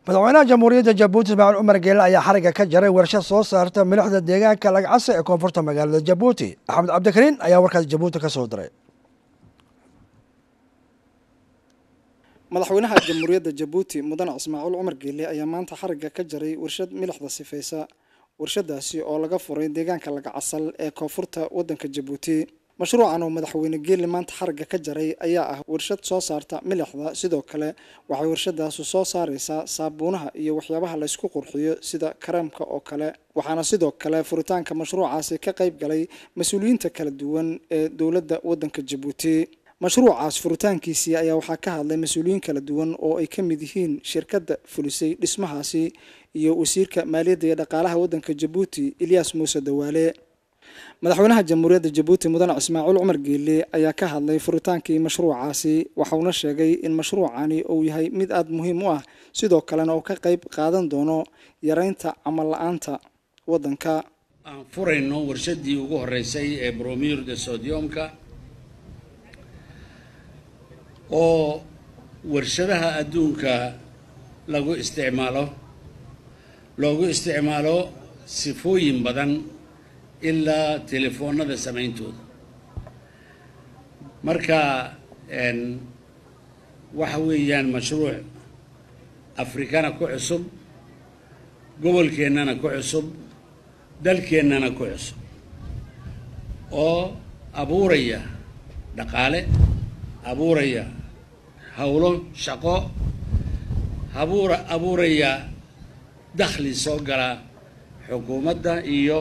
madaxweynaha jamhuuriyadda jabuuti ismaaciil cumar geele ayaa xariga ka jaray warshad soo saarta milixda deegaanka lagcase ee koonfurta magaalada jabuuti axmed cabdikariin ayaa warkaas jabuuti ka soo diray madaxweynaha jamhuuriyadda jabuuti mudane ismaaciil cumar geele ayaa maanta xariga ka jaray warshad milixda sifeysa warshadaasi oo laga furay deegaanka lagacasal ee koonfurta waddanka jabuuti mashruucan oo madaxweyne geele maanta xariga ka jaray ayaa ah warshad soo saarta milixda sidoo kale waxay warshadaasi soo saareysaa saabuunaha iyo waxyaabaha laysku qurxiyo sida kareemka oo kale waxaana sidoo kale furitaanka mashruucaasi ka qayb galay mas-uuliyiinta kala duwan ee dowladda waddanka jabuuti mashruucaas furitaankiisii ayaa waxaa ka hadlay mas-uuliyiin kala duwan oo ay ka mid yihiin shirkadda fulisay dhismahaasi iyo wasiirka maaliyadda iyo dhaqaalaha waddanka jabuuti ilyaas muuse dawaale madaxweynaha jamhuuriyadda jabuuti mudane ismaaciil cumar geele ayaa ka hadlay furitaankii mashruucaasi waxauna sheegay in mashruucani uu yahay mid aada muhiim u ah sidoo kalena uu ka qayb qaadan doono yareynta camal la-aanta waddanka aan furayno warshadii ugu horeysay ee bromir de sodiumka oo warshadaha adduunka lagu isticmaalo loogu isticmaalo sifooyin badan ilaa telefoonada samayntooda marka waxa weeyaan mashruuc afrikana ku cusub gobolkeennana ku cusub dalkeennana ku cusub oo abuuraya dhaqaale abuuraya howlo shaqo abuura abuuraya dakhli soo gala xukuumadda iyo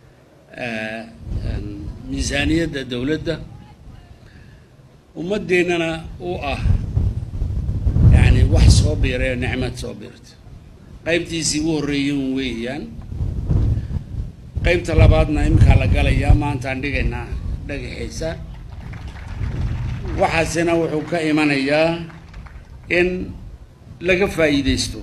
miisaaniyadda dowladda ummaddeennana u ah yacni wax soo biirayo nicmad soo biirta qaybtiisii u horreeyen weeyaan qaybta labaadna imkaa la galayaa maantaan dhigaynaa dhagaxiisa waxaasina wuxuu ka imanayaa in laga faa'iidaysto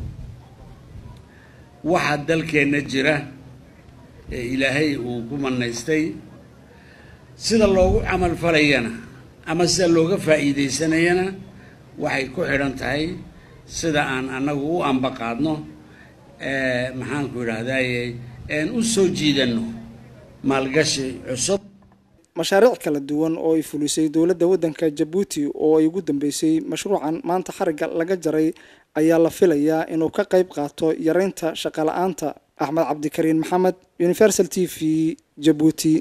waxa dalkeenna jira ee ilaahay uu ku manaystay sida loogu camal falayana ama sida looga faa'iidaysanayana waxay ku xidhan tahay sida aan annagu u ambaqaadno maxaanku idhaahdaye een u soo jiidanno maalgashi cusub mashaariic kala duwan oo ay fulisay dowladda waddanka jabuuti oo ay ugu dambeysay mashruucan maanta xariga laga jaray ayaa la filayaa inuu ka qayb qaato yareynta shaqala-aanta axmed cabdikariin maxamed universal t v jabuuti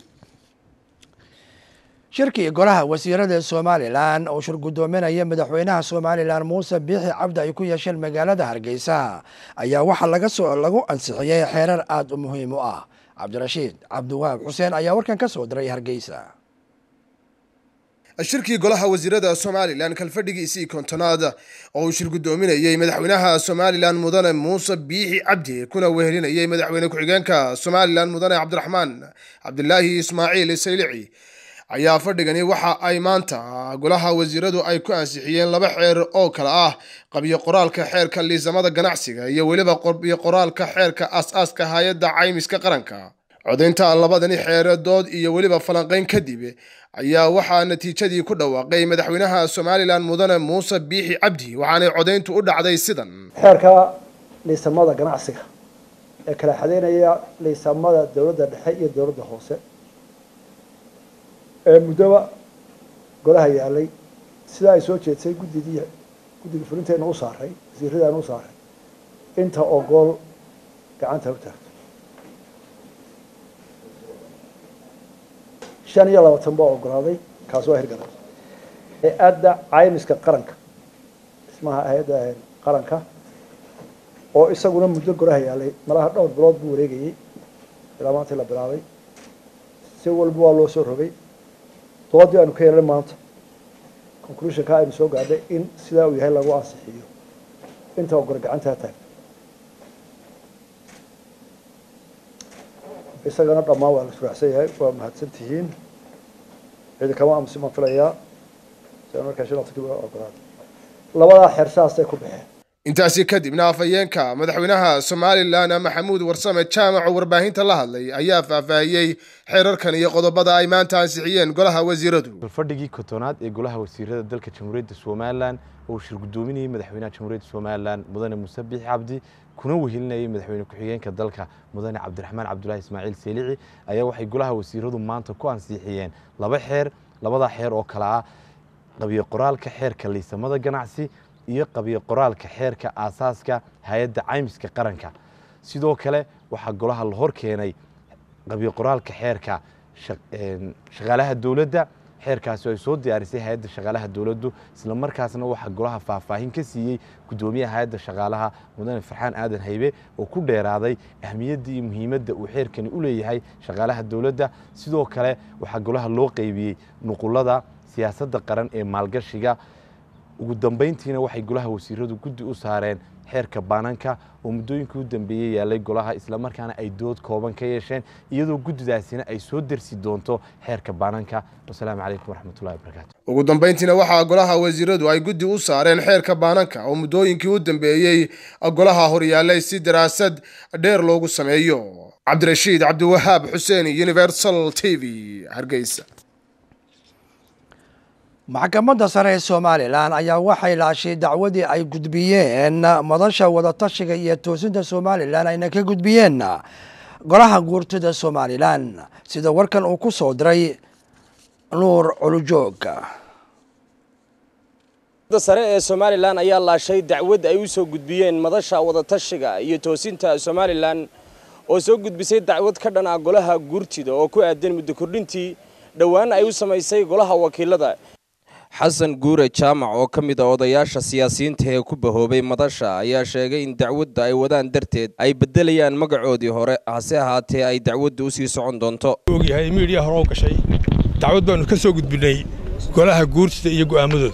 shirkii golaha wasiirada somalilan oo shir guddoominaya madaxweynaha somalilan muuse biixi cabdi ay ku yeesheen magaalada hargeysa ayaa waxaa laga soo lagu ansixiyey xeerar aada u muhiim u ah cabdirashiid cabdiwahaab xuseen ayaa warkan ka soo diray hargeysa shirkii golaha wasiirada somalilan kalfadhigiisii kontonaad oo uu shir guddoominayey madaxweynaha somalilan mudane muuse biixi cabdi kuna wehelinayey madaxweyne ku-xigeenka somalilan mudane cabdiraxmaan cabdilaahi ismaaciil saylici ayaa fadhigani waxa ay maanta golaha wasiiradu ay ku ansixiyeen laba xeer oo kale ah qabyo qoraalka xeerka liisamada ganacsiga iyo weliba qabyo qoraalka xeerka as-aaska hay-adda caymiska qaranka codaynta labadani xeeradood iyo weliba falanqayn kadib ayaa waxaa natiijadii ku dhawaaqay madaxweynaha somalilan mudane muuse biixi cabdi waxaanay codayntu u dhacday sidan xeerka liisamada ganacsiga ee kala xadeynaya liisamada dowladda dhexe iyo dowladda hoose ee muddoba golaha yaalay sidaa ay soo jeedsay guddidii guddiga fulinteena u saaray wasiiradaana u saaray inta ogool gacanta u taagto shan iyo labaatan baa ogolaaday kaas waa hirgalay hay-adda caymiska qaranka dhismaha hay-adda qaranka oo isaguna muddo golaha yaalay malaha dhowr bilood buu wareegayey ilaa maantii la bilaabay si walba waa loo soo rogay doodii aanu ka yeelnay maanta conclusionka aynu soo gaadhay in sidaa uu yahay lagu ansixiyo inta ogole gacantaa taagto isagana dhammaan waa la suraacsan yahay waa mahadsan tihiin cidi kama amsi ma filayaa sian markaa shan waqti waa ogolaaday labadaa xeer saasay ku baxeen intaasi kadibna afhayeenka madaxweynaha somalilan maxamuud warsame jaamac oo warbaahinta la hadlay ayaa faahfaahiyey xeerarkan iyo qodobada ay maanta ansixiyeen golaha wasiiradu fadhigii kotonaad ee golaha wasiirada dalka jamhuuriyadda somalilan oo shir gudoominayay madaxweynaha jamhuuriyadda somalilan mudane muuse biixi cabdi kuna wehelinayay madaxweyne ku-xigeenka dalka mudane cabdiraxmaan cabdulaahi ismaaciil seelici ayaa waxay golaha wasiiradu maanta ku ansixiyeen laba xeer labadaa xeer oo kale ah qabiyo qoraalka xeerka liisamada ganacsi iyo qabiyo qoraalka xeerka aasaaska hay-adda caymiska qaranka sidoo kale waxaa golaha la hor keenay qabiyo qoraalka xeerka shaqaalaha dowladda xeerkaasi ay soo diyaarisay hay-adda shaqaalaha dowladdu isla markaasna waxaa golaha faahfaahin ka siiyey guddoomiyaha hay-adda shaqaalaha mudane farxaan aadan haybe oo ku dheeraaday ahmiyadda iyo muhiimadda uu xeerkani u leeyahay shaqaalaha dowladda sidoo kale waxaa golaha loo qeybiyey nuqulada siyaasadda qaran ee maalgashiga ugu dambayntiina waxay golaha wasiiradu guddi u saareen xeerka baananka oo muddooyinkii u dambeeyey yaalay golaha islamarkaana ay dood kooban ka yeesheen iyadoo guddidaasina ay soo dersi doonto xeerka baananka wasalaamu calaykum waraxmatullahi wabarakaatu ugu dambayntiina waxaa golaha wasiiradu ay guddi u saareen xeerka baananka oo muddooyinkii u dambeeyey golaha horyaalay si daraasad dheer loogu sameeyo cabdirashiid cabdiwahaab xuseen universal t v hargeysa maxkamadda sare ee somalilan ayaa waxay laashay dacwadii ay gudbiyeen madasha wadatashiga iyo toosinta somalilan ayna ka gudbiyeen golaha guurtida somalilan sida warkan uu ku soo diray nuur culujoog sare ee somalilan ayaa laashay dacwad ay u soo gudbiyeen madasha wadatashiga iyo toosinta somalilan oo soo gudbisay dacwad ka dhan ah golaha guurtida oo ku aadan muddo kordhintii dhowaan ay u samaysay golaha wakiilada xasan guure jaamac oo ka mid a odayaasha siyaasiyiinta ee ku bahoobay madasha ayaa sheegay in dacwadda ay wadaan darteed ay beddelayaan magacoodii hore hase ahaatee ay dacwadda u sii socon doonto ogyahay miidhiya hore u gashay dacwad baannu ka soo gudbinay golaha guurtida iyo go'aamadooda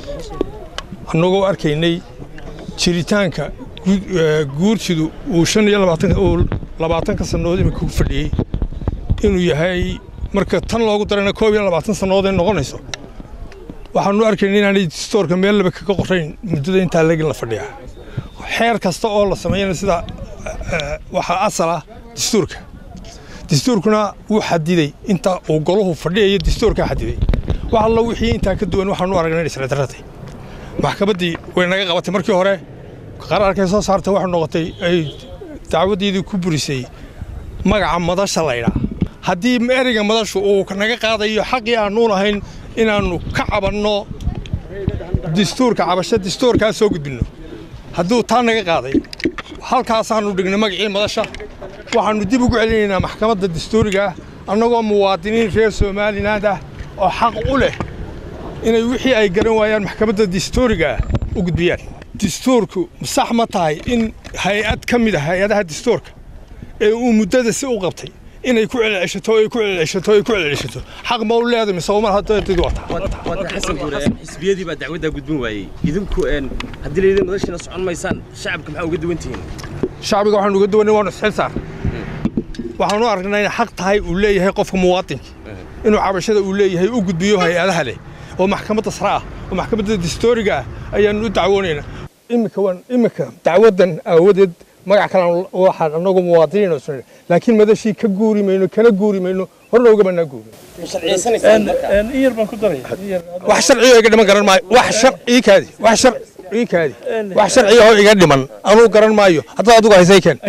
annagoo arkaynay jiritaanka guurtidu uu shan iyo uu labaatanka sannadood iminka ku fadhiyey inuu yahay marka tan loogu darana koob iyo labaatan sannadood ay noqonayso waxaanu arkayna inaanay distoorka meel laba kaga qorayn muddada intaa legin la fadhiyaa xeer kasta oo la sameeyana sida waxaa asal ah dastuurka dastuurkuna wuu xadiday inta uu golahu fadhiyayo dastuurkaa xadiday wax allo wixii intaa ka duwan waxaanu aragnay inay sharcidarratay maxkamaddii way naga qabatay markii hore qaraarkay soo saartay waxay noqotay ay dacwaddeedii ku burisay magaca madasha laydhaa haddii ereyga madashu uu naga qaadayo xaqii aannu lahayn inaannu ka cabanno dastuurka cabasho dastuurkaa soo gudbinno hadduu taa naga qaaday halkaasaannu dhignay magacii madasha waxaannu dib ugu celinaynaa maxkamadda dastuuriga ah annagoo muwaadiniin reer somaliland ah oo xaq u leh inay wixii ay garan waayaan maxkamadda dastuuriga ah u gudbiyaan dastuurku sax ma tahay in hay-ad ka mid ah hay-adaha dastuurka ee uu muddada si u qabtay inay ku celceshato ay ku celceshato ay ku celceshato xaq ma u leedahay mise umar haddeedid wata xasan guure xisbiyadii baa dacwaddaa gudbin waayey idinku haddii layidhi madashiina socon maysaan shacabka maxaa uga duwan tihiin shacbiga waxaanu uga duwanay waanu isxil saar waxaanu aragnaa inay xaq tahay uu leeyahay qofka muwaadinka inuu cabashada uu leeyahay u gudbiyo hay-adaha leh oo maxkamadda sare ah oo maxkamadda dastooriga ah ayaanu u dacwoonaynaa iminka waan iminka dacwaddan aawadeed magac kale waxaan annagu muwaadiniin oo sunan laakiin madashii ka guuri mayno kana guuri mayno horna ugamanaa guuri wax sharciyo iga dhiman garan maayo wax shar ii kaadi wax shar ii kaadi wax sharciyo oo iga dhiman anuu garan maayo haddaad adigu haysay keen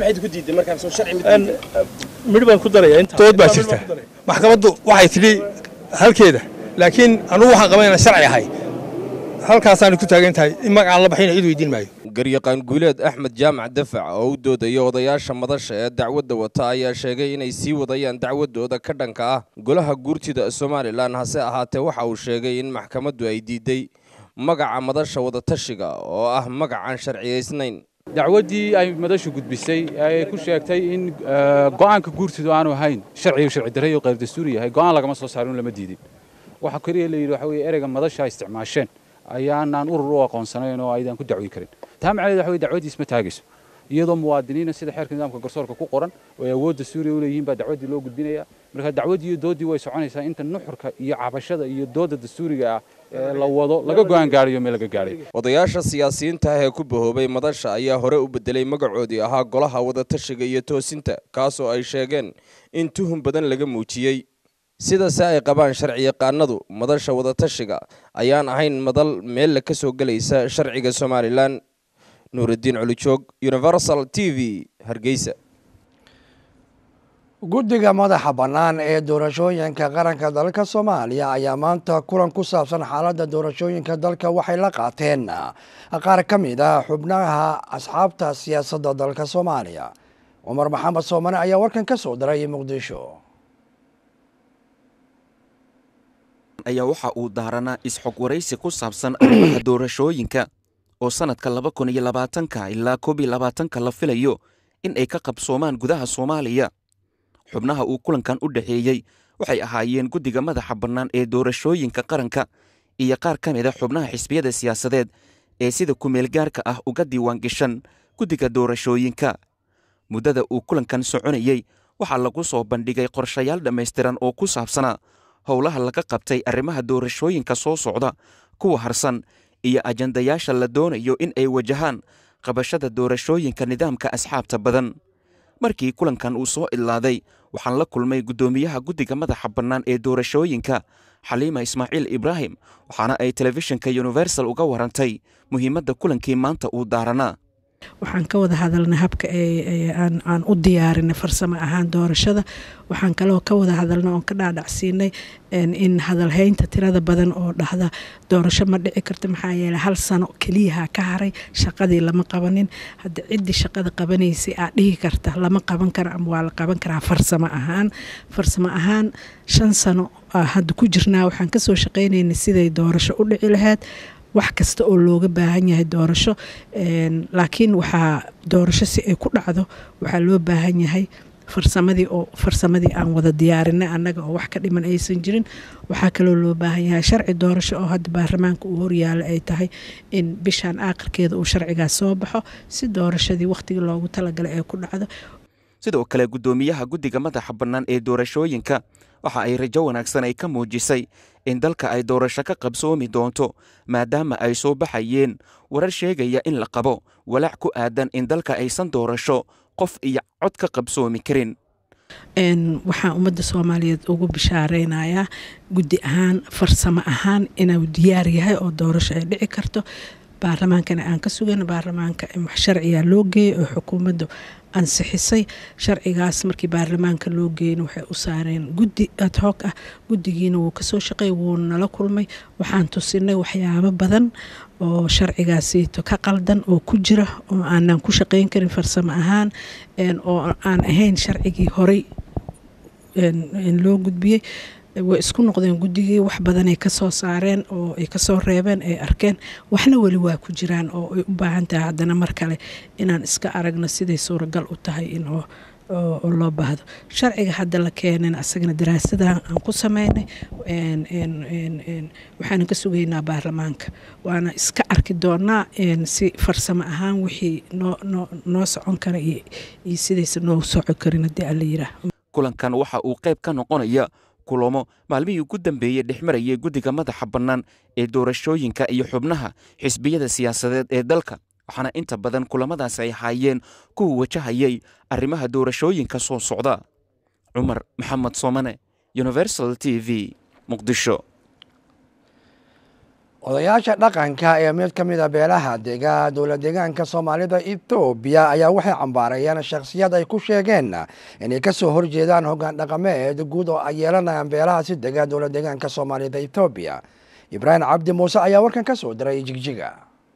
midh baan ku daraya inta dood baa jirta maxkamaddu waxay tidhi halkeeda laakiin anugu waxaan qaban inaan sharci ahay halkaasaanay ku taagan tahay in magacaan la baxayna cid weydiin maayo garyaqaan guuleed axmed jaamac dafac oo u doodaya odayaasha madasha ee dacwadda wata ayaa sheegay inay sii wadayaan dacwadooda ka dhanka ah golaha guurtida somalilan hase ahaatee waxa uu sheegay in maxkamaddu ay diiday magaca madasha wadatashiga oo ah magacaan sharciyaysnayn dacwaddii ay madashu gudbisay ay ku sheegtay in go'aanka guurtidu aanu ahayn sharciga sharci darre iyo qayr dastuuri yahay go'aan lagama soo saarin lama diidin waxa kaliya la yidhi waxa weeye ereyga madasha isticmaasheen ayaanaan urur u aqoonsanayn oo aydan ku dacwi karin taa macnaheed waxa weye dacwaddiis ma taagayso iyadoo muwaadiniina sida xeerka nidaamka garsoorka ku qoran oo ay awoodda suuriya u leeyihiin baa dacwaddii loo gudbinaya marka dacwaddii iyo dooddii way soconaysaa inta nuxurka iyo cabashada iyo doodda dastuuriga ah la wado laga go'aan gaariyo meel laga gaadhay odayaasha siyaasiyiinta ah ee ku bahoobay madasha ayaa hore u bedelay magacoodii ahaa golaha wadatashiga iyo toosinta kaasoo ay sheegeen in tuhun badan laga muujiyey sidase ay qabaan sharciyaqaanadu madasha wadatashiga ayaan ahayn madal meel ka soo gelaysa sharciga somalilan nuuraddiin colijoog universal t v hargeysa guddiga madaxa bannaan ee doorashooyinka qaranka dalka soomaaliya ayaa maanta kulan ku saabsan xaaladda doorashooyinka dalka waxay la qaateen qaar ka mid a xubnaha asxaabta siyaasadda dalka soomaaliya cumar maxamed soomane ayaa warkan ka soo diray muqdisho ayaa waxa uu daaranaa isxog waraysi ku saabsan arrimaha doorashooyinka oo sannadka laba kun iyo labaatanka ilaa koob iyo labaatanka la filayo in ay ka qabsoomaan gudaha soomaaliya xubnaha uu kulankan u dhexeeyey waxay ahaayeen guddiga madaxa bannaan ee doorashooyinka qaranka iyo qaar ka mid a xubnaha xisbiyada siyaasadeed ee sida kumeelgaarka ah uga diiwaangashan guddiga doorashooyinka muddada uu kulankan soconayey waxaa lagu soo bandhigay qorshayaal dhammaystiran oo ku saabsanaa howlaha laga qabtay arrimaha doorashooyinka soo socda kuwa harsan iyo ajandayaasha la doonayo in ay wajahaan qabashada doorashooyinka nidaamka asxaabta badan markii kulankan uu soo idlaaday waxaan la kulmay guddoomiyaha guddiga madaxa bannaan ee doorashooyinka xaliima ismaaciil ibraahim waxaana ay telefishinka universal uga warantay muhiimadda kulankii maanta uu daaranaa waxaan ka wada hadalnay habka aan u diyaarinay farsamo ahaan doorashada waxaan kaloo ka wada hadalnay oon ka dhaadhacsiinay in hadalhaynta tirada badan oo dhahda doorasho ma dhici karto maxaa yeele hal sano keliyaha ka haray shaqadii lama qabanin hadda ciddii shaqada qabanaysay aad dhihi karta lama qaban karo ama waa la qaban karaa farsamo ahaan farsamo ahaan shan sano hadda ku jirnaa waxaan kasoo shaqaynaynay siday doorasho u dhici lahayd wax kasta oo looga baahan yahay doorasho laakiin waxaa doorasho si ay ku dhacdo waxaa loo baahan yahay farsamadii oo farsamadii aan wada diyaarinay annaga oo wax ka dhiman aysan jirin waxaa kaloo loo baahan yahay sharci doorasho oo hadda baarlamaanka uu horyaala ay tahay in bishaan aakhirkeeda uu sharcigaas soo baxo si doorashadii wakhtigii loogu talagalay ay ku dhacdo sidoo kale guddoomiyaha guddiga madaxa bannaan ee doorashooyinka waxa ay rajo wanaagsan ay ka muujisay in dalka ay doorasho ka qabsoomi doonto maadaama ay soo baxayeen warar sheegaya in la qabo walaac ku aadan in dalka aysan doorasho qof iyo cod ka qabsoomi karin waxaan ummadda soomaaliyeed ugu bishaareynayaa guddi ahaan farsamo ahaan inuu diyaar yahay oo doorasho ay dhici karto baarlamaankana aan ka sugan baarlamaanka wax sharciga loo geeyay oo xukuumaddu ansixisay sharcigaas markii baarlamaanka loo geeyna waxay u saareen guddi adhoog ah guddigiina wuu kasoo shaqeey wuu nala kulmay waxaan tusinay waxyaabo badan oo sharcigaasiito ka qaldan oo ku jira oo aanan ku shaqeyn karin farsamo ahaan oo aan ahayn sharcigii horey loo gudbiyey way isku noqdeen guddigii wax badanay kasoo saareen oo ay kasoo reebeen ay arkeen waxna weli waa ku jiraan oo ay u baahan tahay haddana mar kale inaan iska aragno siday suuragal u tahay in oo loo baahdo sharciga hadda la keenan asagana daraasadan aan ku sameynay waxaana ka sugaynaa baarlamaanka waana iska arki doonaa si farsamo ahaan wixii noo socon kara iyo sidaysa noo soco karin haddii alla yiraa kulankan waxa uu qayb ka noqonaya kulamo maalmihii ugu dambeeyey dhexmarayay guddiga madaxa bannaan ee doorashooyinka iyo xubnaha xisbiyada siyaasadeed ee dalka waxaana inta badan kulamadaas ay ahaayeen kuwa wajahayay arrimaha doorashooyinka soo socda cumar maxamed soomane universal t v muqdisho odayaasha dhaqanka ee mid ka mid a beelaha dega dowlad deegaanka soomaalida etoobiya ayaa waxay cambaarayeen shakhsiyad ay ku sheegeen inay kasoo horjeedaan hoggaan dhaqameed guud oo ay yeelanayaan beelahaasi dega dowlad deegaanka soomaalida etoobiya ibraahim cabdi muuse ayaa warkan ka soo diray jigjiga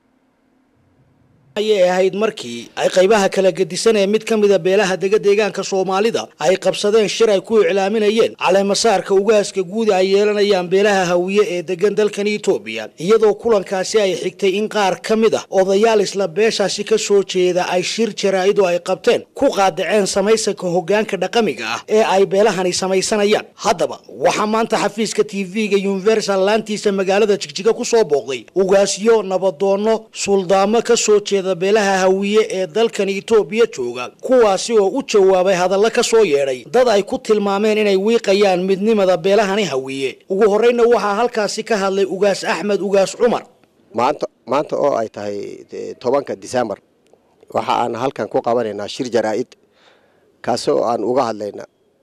ayay ahayd markii ay qaybaha kala gedisan ee mid ka mida beelaha dega deegaanka soomaalida ay qabsadeen shir ay ku iclaaminayeen caleemasaarka ugaaska guud ay yeelanayaan beelaha hawiye ee degan dalkan etoobiya iyadoo kulankaasi ay xigtay in qaar ka mid ah odayaal isla beeshaasi ka soo jeeda ay shir jaraa-idu ay qabteen ku qaadaceen samaysanka hoggaanka dhaqamiga ah ee ay beelahani samaysanayaan haddaba waxaa maanta xafiiska t v-ga universal laantiisa magaalada jigjiga ku soo booqday ugaasyo nabadoonno suldaamo ka soo jeeda mida beelaha hawiye ee dalkan itoobiya jooga kuwaasi oo u jawaabay hadallo ka soo yeedhay dad ay ku tilmaameen inay wiiqayaan midnimada beelahani hawiye ugu horreyna waxaa halkaasi ka hadlay ugaas axmed ugaas cumar maanta maanta oo ay tahay tobanka disembar waxa aan halkan ku qabanaynaa shir jaraa-id kaasi oo aan uga hadlayna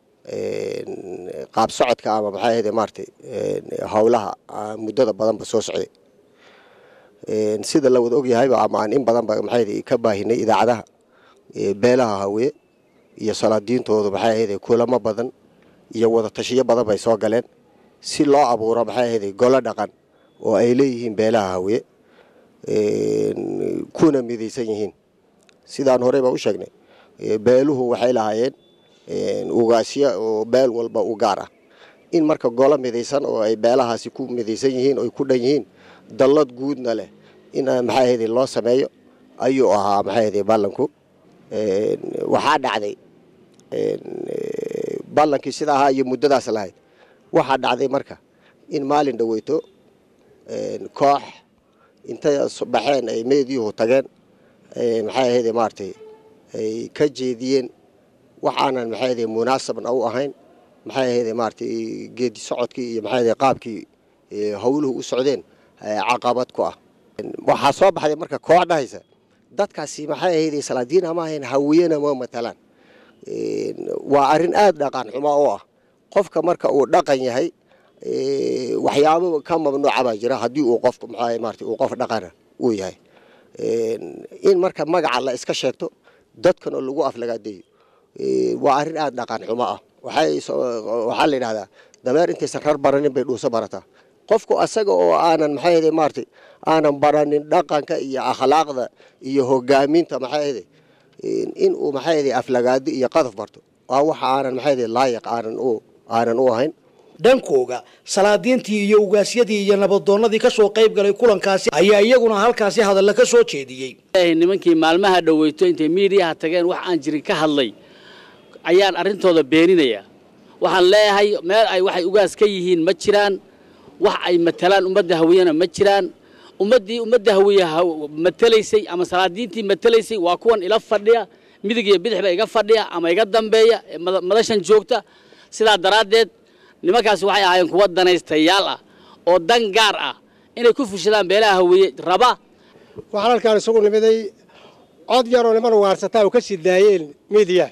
qaab socodka ama maxay ahayde maaratay howlaha muddada badanba soo socday sida la wada ogyahayba ama aan in badanba maxay ka baahinay idaacadaha beelaha hawiye iyo salaadiintoodu maxay ahayde kulamo badan iyo wada tashiyo badan bay soo galeen si loo abuuro maxay ahayde golo dhaqan oo ay leeyihiin beelaha hawiye kuna midaysan yihiin sidaan horeyba u sheegnay beeluhu waxay lahaayeen ugaasya oo beel walba u gaar ah in marka golo midaysan oo ay beelahaasi ku midaysan yihiin oy ku dhan yihiin dallad guudna leh in maxay ahayde loo sameeyo ayuu ahaa maxay ahayde ballanku waxaa dhacday ballankii sida ahaa iyo muddadaas lahayd waxaa dhacday marka in maalin dhaweyto koox intay baxeen ay meediyuhu tageen maxay ahayde maaratay ay ka jeediyeen waxaanan maxay ahayde munaasabna u ahayn maxay ahayde maaratay geedi socodkii iyo maxay ahayde qaabkii howluhu u socdeen caqabad ku ah waxaa soo baxday marka koox dhahaysa dadkaasi maxay ahayde salaadiina ma ahayn hawiyena ma matalaan waa arrin aada dhaqan xumo oo ah qofka marka uu dhaqan yahay waxyaabo ka mamnuuca baa jira haddii uu qofku maxaa maarata uu qof dhaqana uu yahay in marka magaca la iska sheegto dadkana lagu aflagaadeeyo waa arrin aada dhaqan xumo ah waxay waxaa la yidhahdaa dameer intaysan rar baranin bay dhuuso barataa qofku asaga oo aanan maxay ahayde maaratay aanan baranin dhaqanka iyo akhlaaqda iyo hogaaminta maxay ahayde in uu maxay ahayde aflagaado iyo qadaf barto waa waxa aanan maxay ahayde laayiq aanan u aanan u ahayn dhankooga salaadiintii iyo ugaasyadii iyo nabadoonnadii ka soo qayb galay kulankaasi ayaa iyaguna halkaasi hadalla ka soo jeediyey nimankii maalmaha dhoweyto intay miidiyaha tageen wax aan jirin ka hadlay ayaan arrintooda beeninaya waxaan leeyahay meel ay waxay ugaas ka yihiin ma jiraan wax ay matalaan ummadda hawiyena ma jiraan ummaddii ummadda hawiye matalaysay ama salaadiintii matalaysay waa kuwan ila fadhiya midig iyo bidixba iga fadhiya ama iga dambeeya madashan joogta sidaa daraaddeed nimankaasi waxay ahaayeen kuwa danaystayaal ah oo dan gaar ah inay ku fushadaan beelaha hawiye raba waxaan halkaan isugu nimiday cod yaroo niman ugaarsataa oo ka sii daayeen miidiya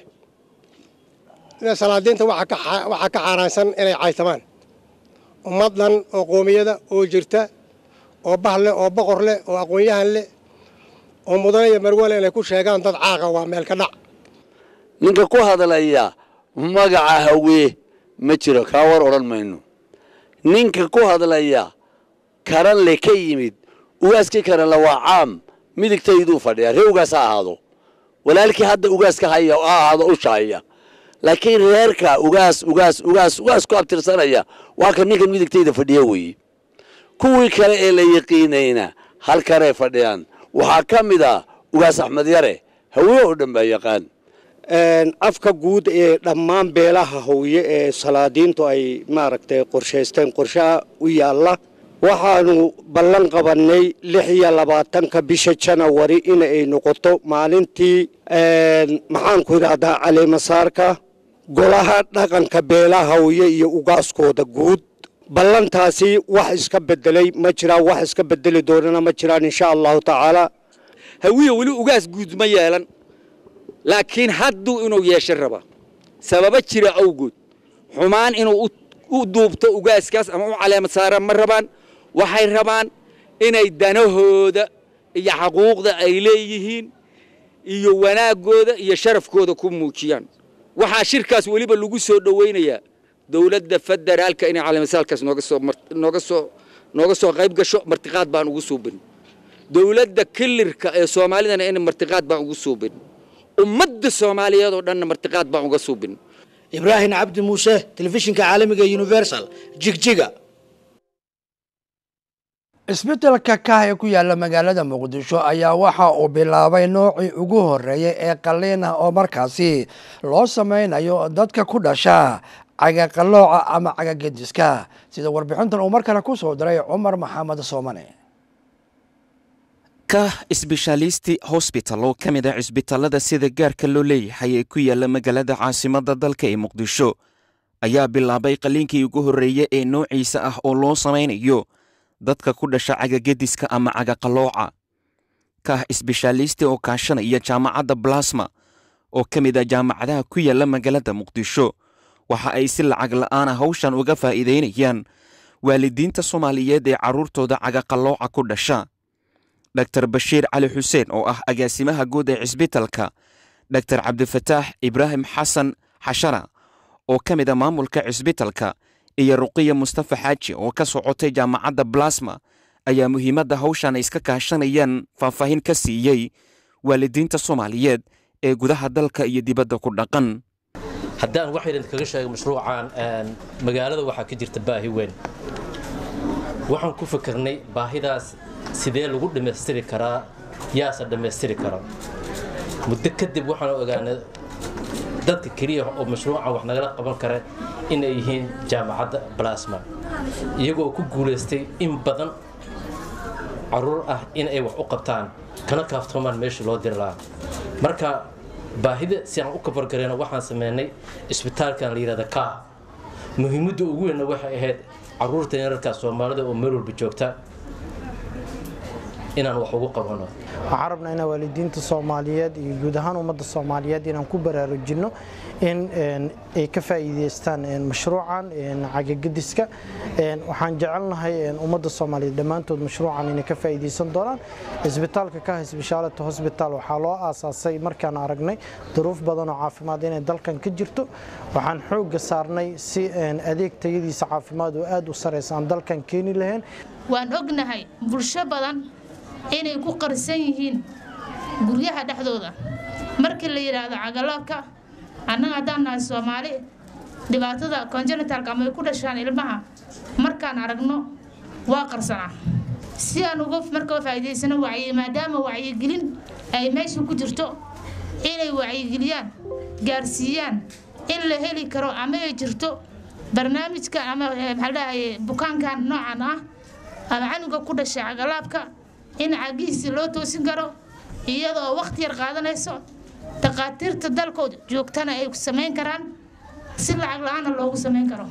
ina salaadiinta waxaa ka xaaraansan inay caytamaan ummad dhan oo qoomiyada oo jirta oo bah leh oo boqor leh oo aqoon-yahan leh oo mudane iyo marwale inay ku sheegaan dad caaqa waa meel ka dhac ninka ku hadlaya magaca hawee ma jiro kaa war odhan mayno ninka ku hadlaya karan le ka yimid ugaaskii karanle waa caam midigtayduu fadhiyaa ree ugaas ha ahaado walaalkii hadda ugaaska haya ha ahaado ushaaya laakiin reerka ugaas ugaas ugaas ugaas ku abtirsanaya waa kan ninkan midigtayda fadhiya weeye kuwii kale ee la yaqiinayna halkanay fadhiyaan waxaa ka mid a ugaas axmed yare hawee oo dhan baa yaqaan afka guud ee dhammaan beelaha hawiye ee salaadiintu ay maaragtay qorshaysteen qorshaha u yaalla waxaanu ballan qabannay lix iyo labaatanka bisha janawari inay noqoto maalintii maxaanku idhahdaa caleemasaarka golaha dhaqanka beelaha hawiye iyo ugaaskooda guud ballantaasi wax iska bedelay ma jiraan wax iska bedeli doonana ma jiraan insha allahu tacaala hawiye weli ugaas guud ma yeelan laakiin hadduu inuu yeesho raba sababo jira awgood xumaan inuu u duubto ugaaskaas ama u caleemad saara ma rabaan waxay rabaan inay danahooda iyo xaquuqda ay leeyihiin iyo wanaaggooda iyo sharafkooda ku muujiyaan waxaa shirkaas weliba lagu soo dhowaynayaa dowladda federaalka inay caleemasaalkaas nooga soo nooga soo nooga soo qayb gasho martiqaad baan ugu suubin dowladda kilirka ee soomaalidana in martiqaad baan ugu suubin ummadda soomaaliyeed oo dhanna martiqaad baan uga suubin ibraahim cabdi muuse telefishinka caalamiga universal jigjiga isbeddelka kah ee ku yaala magaalada muqdisho ayaa waxa uu bilaabay noocii ugu horreeyay ee qalliin ah oo markaasi loo sameynayo dadka ku dhasha cagaqallooca ama cagagediska sida warbixintan uu mar kale ku soo diray cumar maxamed soomane ka sbeshalisti hosbital oo ka mid ah cisbitallada sida gaarka loo leeyahay ee ku yaala magaalada caasimadda dalka ee muqdisho ayaa bilaabay qalliinkii ugu horreeye ee noociisa ah oo loo samaynayo dadka ku dhasha cagagediska ama cagaqalooca kah sbeshalisti oo kaashanaya jaamacadda balasma oo ka mid ah jaamacadaha ku yaala magaalada muqdisho waxa ay si lacag la'aana hawshan uga faa'iidaynayaan waalidiinta soomaaliyeed ee carruurtooda cagaqalooca ku dhasha dor bashiir cali xuseen oo ah agaasimaha guud ee cisbitalka dor cabdifataax ibraahim xasan xashana oo ka mid a maamulka cisbitalka iyo ruqiya mustafa xaaji oo ka socotay jaamacadda balasma ayaa muhiimadda hawshan iska kaashanayaan faahfaahin ka siiyey waalidiinta soomaaliyeed ee gudaha dalka iyo dibadda ku dhaqan haddaan wax yar idinkaga sheego mashruucan magaalada waxaa ka jirta baahi weyn waxaan ku fikirnay baahidaas sidee lagu dhammaystiri karaa yaase dhammaystiri kara muddo kadib waxaan ogaanay dadka keliya oo mashruucan wax nagala qaban kara inay yihiin jaamacadda balasma iyagoo ku guulaystay in badan caruur ah in ay wax u qabtaan kana kaaftoomaan meeshii loo diri lahaa marka baahida si aan u kabargarayno waxaan sameynay isbitaalkan la yidhahda kaa muhiimadda ugu weynna waxay ahayd caruurta yararka soomaalida oo meel walba joogta inaan wax ugu qabano waxaan rabnaa inaan waalidiinta soomaaliyeed iyo guud ahaan ummadda soomaaliyeed inaan ku baraarujinno in ay ka faa'iidaystaan mashruucan cagagediska waxaan jecelnahay ummadda soomaaliyeed dhammaantood mashruucan inay ka faa'iidaysan doonaan isbitaalka ka isbishaalata hosbital waxaa loo aasaasay markaan aragnay duruuf badan oo caafimaad inay dalkan ka jirto waxaan xoogga saarnay si adeeg tayadiisa caafimaad oo aad u saraysa aan dalkan keeni lahayn waan ognahay bulsho badan inay ku qarsan yihiin guryaha dhexdooda markii la yidhaahdo cagaloobka annaga haddaan nahay soomaali dhibaatada congenitalka ama ay ku dhashaan ilmaha markaan aragno waa qarsanaa si aan uga marka faa'iidaysano wacyi maadaama wacyigelin ay meesha ku jirto inay wacyigeliyaan gaarsiiyaan in la heli karo ama ay jirto barnaamijka ama maxaa dhahaye bukaankan noocan ah ama canuga ku dhashay cagalaabka in cagihiisi loo toosin karo iyadoo wakhti yar qaadanayso takhaatiirta dalkood joogtana ay samayn karaan si lacag la-aana loogu samayn karo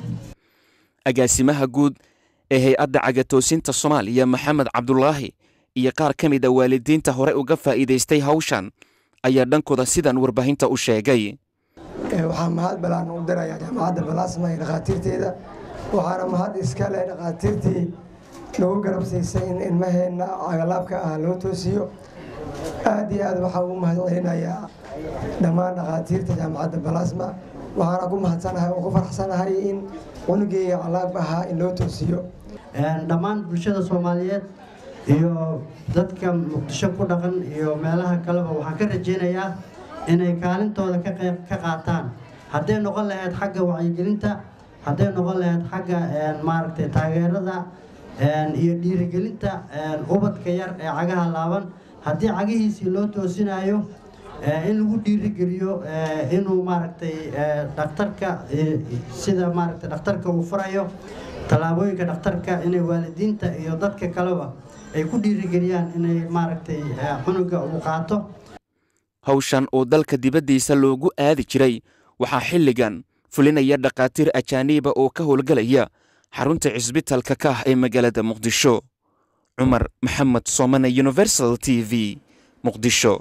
agaasimaha guud ee hay-adda cagatoosinta soomaaliya maxamed cabdulaahi iyo qaar ka mid a waalidiinta hore uga faa'iidaystay hawshan ayaa dhankooda sidan warbaahinta u sheegay waxaa mahad balaan u dirayaa jaamacadda balaasma iyo dhakhaatiirteeda waxaana mahad iska leh dhakhaatiirtii nagu garab siisay in ilmaheenna cagalaabka ah loo toosiyo aad iyo aad waxaa ugu mahad celinayaa dhammaan dhakhaatiirta jaamacadda balaasma waxaana ku mahadsanahay oo ku faraxsanahay in cunugeyga calaab ahaa in loo toosiyo dhammaan bulshada soomaaliyeed iyo dadka muqdisho ku dhaqan iyo meelaha kaleba waxaan ka rajaynayaa inay kaalintooda ka qayb ka qaataan hadday noqon lahayd xagga wacyigelinta hadday noqon lahayd xagga maaragtay taageerada iyo dhiirigelinta ubadka yar ee cagaha laaban haddii cagihiisii loo toosinayo in lagu dhiirigeliyo inuu maaragtay dhakhtarka sida maaragtay dhakhtarka uu furayo tallaabooyinka dhakhtarka inay waalidiinta iyo dadka kaleba ay ku dhiirigeliyaan inay maaragtay cunuga uu qaato hawshan oo dalka dibaddiisa loogu aadi jiray waxaa xilligan fulinaya dhakhaatiir ajaaniiba oo ka howlgalaya xarunta cisbitalka ka ah ee magaalada muqdisho cumar maxamed soomane universal t v muqdisho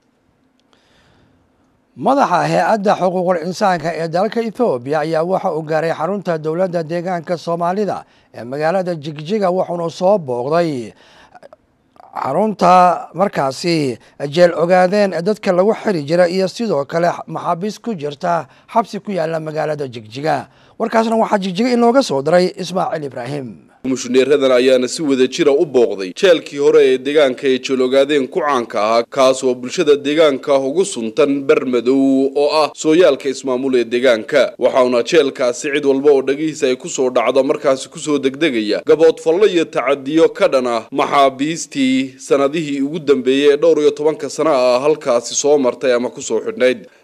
madaxa hay-adda xuquuqul insaanka ee dalka ethoobiya ayaa waxa uu gaaray xarunta dowladda deegaanka soomaalida ee magaalada jigjiga wuxuuna soo booqday xarunta markaasi jeel ogaadeen dadka lagu xiri jira iyo sidoo kale maxaabiis ku jirta xabsi ku yaala magaalada jigjiga warkaasna waxaa jigjiga inooga soo diray ismaaciil ibraahim mushuneeradan ayaana si wada jira u booqday jeelkii hore ee deegaanka ay jeelogaadeen ku caanka ahaa kaas oo bulshada deegaanka ugu suntan bermadow oo ah sooyaalka ismaamul ee deegaanka waxauna jeelkaasi cid walba oo dhagihiisa ay kusoo dhacdo markaasi kusoo degdegaya gaboodfallo iyo tacadiyo ka dhan ah maxaabiistii sanadihii ugu dambeeyey ee dhowr iyo tobanka sana ah halkaasi soo martay ama kusoo xidhnayd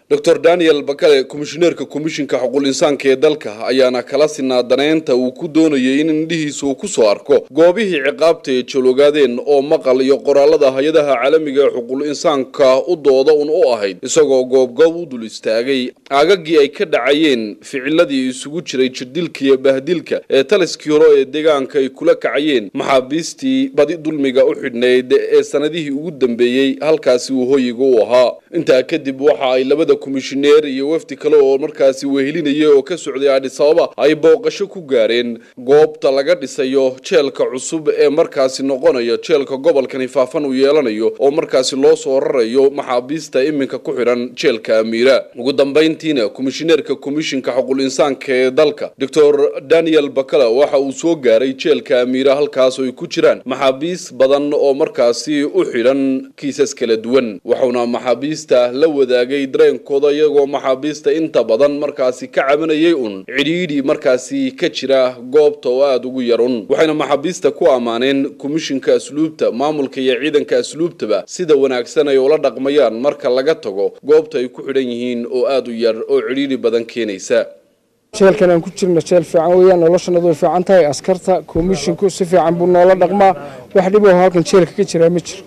doctor daniel bakale komishineerka komishinka xuquuq insaanka ee dalka ayaana kala sinaa daneynta uu ku doonayay in indhihiisa uu kusoo arko goobihii ciqaabta ee jalogaadeen oo maqal iyo qoraalada hay-adaha caalamiga ee xuquuq insaanka u dooda un u ahayd isagoo goobgoob u dul istaagay aagagii ay ka dhacayeen ficiladii isugu jiray jirdilka iyo bahdilka ee taliskii hore ee deegaanka ay kula kacayeen maxaabiistii badi dulmiga u xidhnayd ee sanadihii ugu dambeeyey halkaasi uu hoyiga u ahaa intaa kadib waxa ay labada komishineer iyo wafdi kale oo markaasi wehelinaya oo ka socday adhis ababa ay booqasho ku gaareen goobta laga dhisayo jeelka cusub ee markaasi noqonaya jeelka gobolkani faafan uu yeelanayo oo markaasi loo soo rarayo maxaabiista iminka ku xidhan jeelka amiira ugu dambayntiina komishineerka komishinka xuquuq insaanka ee dalka doctor daniel bakala waxa uu soo gaaray jeelka amiira halkaas oo ay ku jiraan maxaabiis badan oo markaasi u xidhan kiisas kala duwan wuxuuna maxaabiista la wadaagay dareenkooda iyagoo maxaabiista inta badan markaasi ka cabanayay un cidhiidhi markaasi ka jira goobta oo aada ugu yarun waxayna maxaabiista ku ammaaneen komishinka asluubta maamulka iyo ciidanka asluubtaba sida wanaagsan ay ula dhaqmayaan marka laga tago goobta ay ku xidhan yihiin oo aada u yar oo cidhiidhi badan keenaysa jeelkan aan ku jirna jeel fiican weeyaan noloshanadu way fiican tahay askarta komishinku si fiican buu noola dhaqmaa wax dhib oo halkan jeelka ka jiraa ma jiro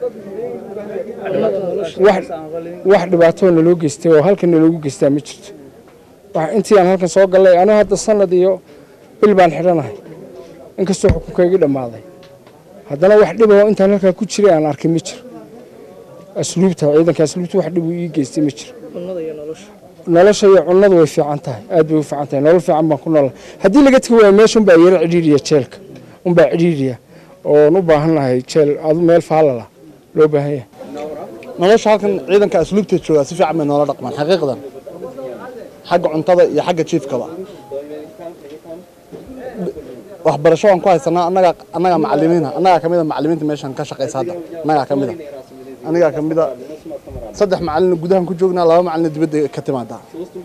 wax dhibaatoo naloo geystay oo halkan naloogu geystaa ma jirto intii aan halkan soo gallay anigu hadda sanad iyo bil baan xidhanahay inkastoo xukunkaygii dhammaaday haddana wax dhib oo intaan halkaa ku jiray aan arkay ma jiro asluubta ciidanka asluubta wax dhib uu ii geystay ma jiro nolosha iyo cunnadu way fiican tahay aad bay u fiican tahay nolol fiican baan ku noolnahay haddii laga tegi waayo meesha unbaa yaro cidhiidhiya jeelka unbaa cidhiidhiya oon u baahannahay jeel adu meel faalala loo baahan yahay nolosha halkan ciidanka asluubta joogaa si fiican bay noola dhaqmaan xaqiiqdan xagga cuntada iyo xagga jiifkaba waxbarasho waan ku haysanaa annaga annagaa macalimiina annagaa kamida macalimiinta meeshan ka shaqaysa hadda annagaa kamida anigaa kamida saddex macalina gudahan ku joognaa laba macalina dibadda ka timaadaa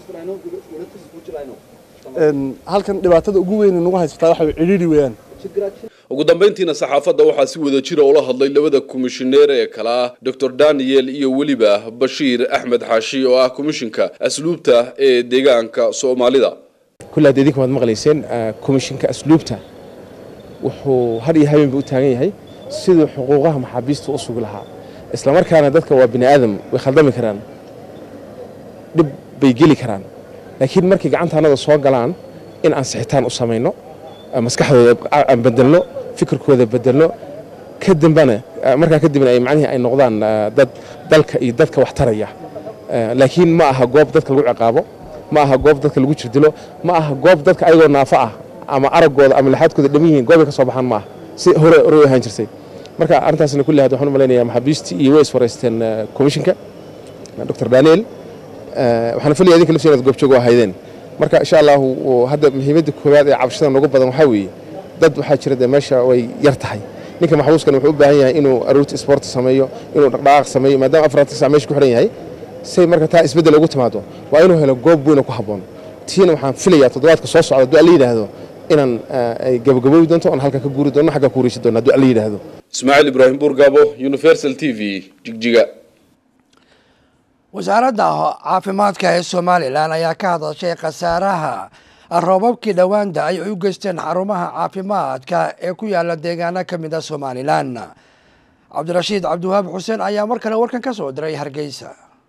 halkan dhibaatada ugu weyn nagu haysataa waxa cidhiidhi weeyaan ugu dambayntiina saxaafadda waxaa si wada jira ula hadlay labada komishineer ee kale ah doctor daniel iyo weliba bashiir axmed xaashi oo ah komishinka asluubta ee deegaanka soomaalida kulle hadda idinka waad maqlayseen komishinka asluubta wuxuu har iyo habeenba u taagan yahay siduu xuquuqaha maxaabiista u sugi lahaa islamarkaana dadka waa bini aadam way khaldami karaan dhib bay geli karaan laakiin markay gacantaanada soo galaan in aan sixitaan u samayno maskaxdooda aan bedelno fikirkooda bedelno kadambana markaa kadibna ay macnihii ay noqdaan dad dalka iyo dadka wax taraya laakiin ma aha goob dadka lagu ciqaabo ma aha goob dadka lagu jirdilo ma aha goob dadka ayagoo naafo ah ama araggooda ama laxaadkooda dham yihiin goobay ka soo baxaan ma aha si hore hore ahaan jirtay marka arrintaasna kulli hadda waxaan u malaynayaa maxaabiistii iyo way iswareysteen komishinka dr daniel waxaan filaya idinka laftiina ad goobjoogo ahaydeen marka insha allahu hadda muhiimadda koowaad ee cabashada noogu badan waxaa weeye dad waxaa jira dee meesha way yar tahay ninka maxbuuskan wuxuu u baahan yahay inuu aroorti sport sameeyo inuu dhaqdhaqaaq sameeyo maadaama afartan sac meesha ku xidhan yahay say marka taa isbeddel ugu timaado waa inuu helo goob weyn oo ku habboon tiina waxaan filayaa toddobaadka soo socda hadduu alla yidhaahdo inaan ay gabagaboobi doonto oon halka ka guuri doono xagga ku wareeji doono hadduu alla yidhaahdo ismaaciil ibraahim buurgaabo universal t v jigjiga wasaaradda caafimaadka ee somalilan ayaa ka hadashay khasaaraha roobabkii dhowaan da-ay ay u geysteen xarumaha caafimaadka ee ku yaala deegaano ka mid a somalilan cabdirashiid cabdiwahaab xuseen ayaa mar kale warkan ka soo diray hargeysa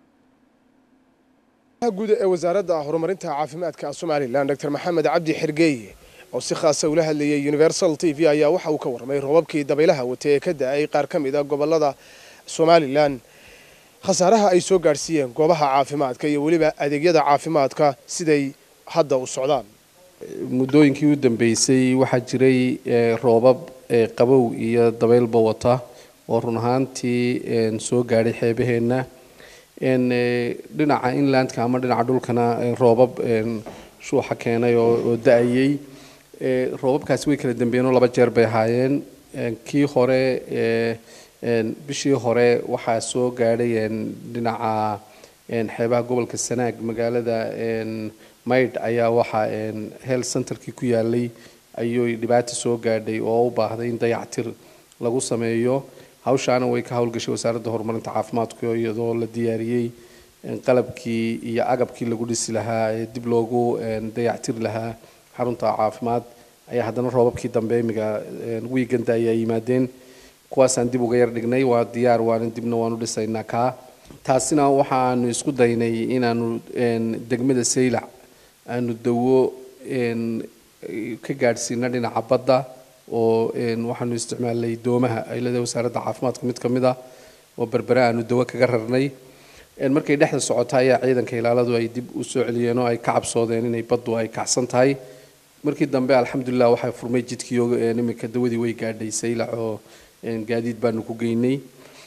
guud ee wasaaradda horumarinta caafimaadka somalilan dr maxamed cabdi xergeeye oo si khaasa ula hadlayay universal t v ayaa waxa uu ka warramay roobabkii dabaylaha watay ee ka da-ay qaar ka mid a gobolada somalilan khasaaraha ay soo gaadhsiiyeen goobaha caafimaadka iyo weliba adeegyada caafimaadka siday hadda u socdaan muddooyinkii u dambeysay waxaa jiray roobab qabow iyo dabaylba wata oo run ahaantii soo gaadhay xeebaheenna dhinaca inlandka ama dhinaca dhulkana roobab shuuxa keenay oo da-ayay roobabkaasi way kala dambeeyeen oo laba jeer bay ahaayeen kii hore bishii hore waxaa soo gaadhay dhinaca xeebaha gobolka sanaag magaalada maydh ayaa waxaa health centerkii ku yaalay ayuu dhibaata soo gaadhay oo u baahday in dayactir lagu sameeyo hawshaana way ka howlgashay wasaaradda horumarinta caafimaadka iyadoo la diyaariyey qalabkii iyo agabkii lagu dhisi lahaa ee dib loogu dayactiri lahaa xarunta caafimaad ayaa haddana roobabkii dambe imiga wiiganda ayaa yimaadeen kuwaasaan dib uga yar dhignay waa diyaar waana dibna waanu dhisaynaa kaa taasina waxaanu isku daynay inaanu degmada saylac aanu dawo ka gaadhsiina dhinaca badda oo waxaanu isticmaalnay doomaha ay leedahay wasaaradda caafimaadka mid ka mid ah oo berbere aanu dawo kaga rarnay markay dhexda socota ayaa ciidanka ilaaladu ay dib u soo celiyeen oo ay ka cabsoodeen inay baddu ay kacsan tahay markii dambe alxamdulilah waxaa furmay jidkii iminka dawadii way gaadhay saylac oo gaadiid baanu ku geynay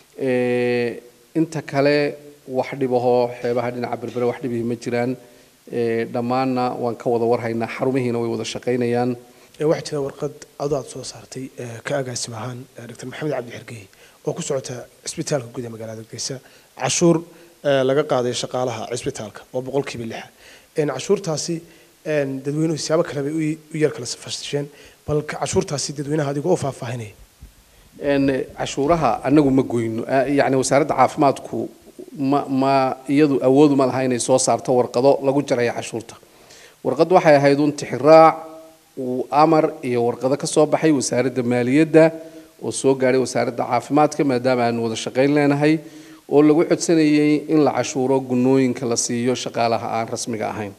inta kale wax dhibahoo xeebaha dhinaca berbere wax dhibihi ma jiraan dhammaanna waan ka wada warhaynaa xarumihiina way wada shaqaynayaan waxaa jira warqad ado aad soo saartay ka agaasim ahaan dr maxamed cabdi xergey oo ku socota cisbitaalka guud ee magaalada hargeysa cashuur laga qaaday shaqaalaha cisbitaalka oo boqolkiiba lixa cashuurtaasi dadweynuhu siyaabo kale bay u yar kala fashisheen bal cashuurtaasi dadweynaha adigoo u faahfaahinaya cashuuraha anagu ma goyno yani wasaaradda caafimaadku ma ma iyadu awoodu ma laha inay soo saarto warqado lagu jaraya cashuurta warqad waxay ahayd un tixiraac uu amar iyo warqado ka soo baxay wasaaradda maaliyadda oo soo gaadhay wasaaradda caafimaadka maadaama aanu wada shaqayn leenahay oo lagu codsanayay in la cashuuro gunooyinka la siiyo shaqaalaha aan rasmiga ahayn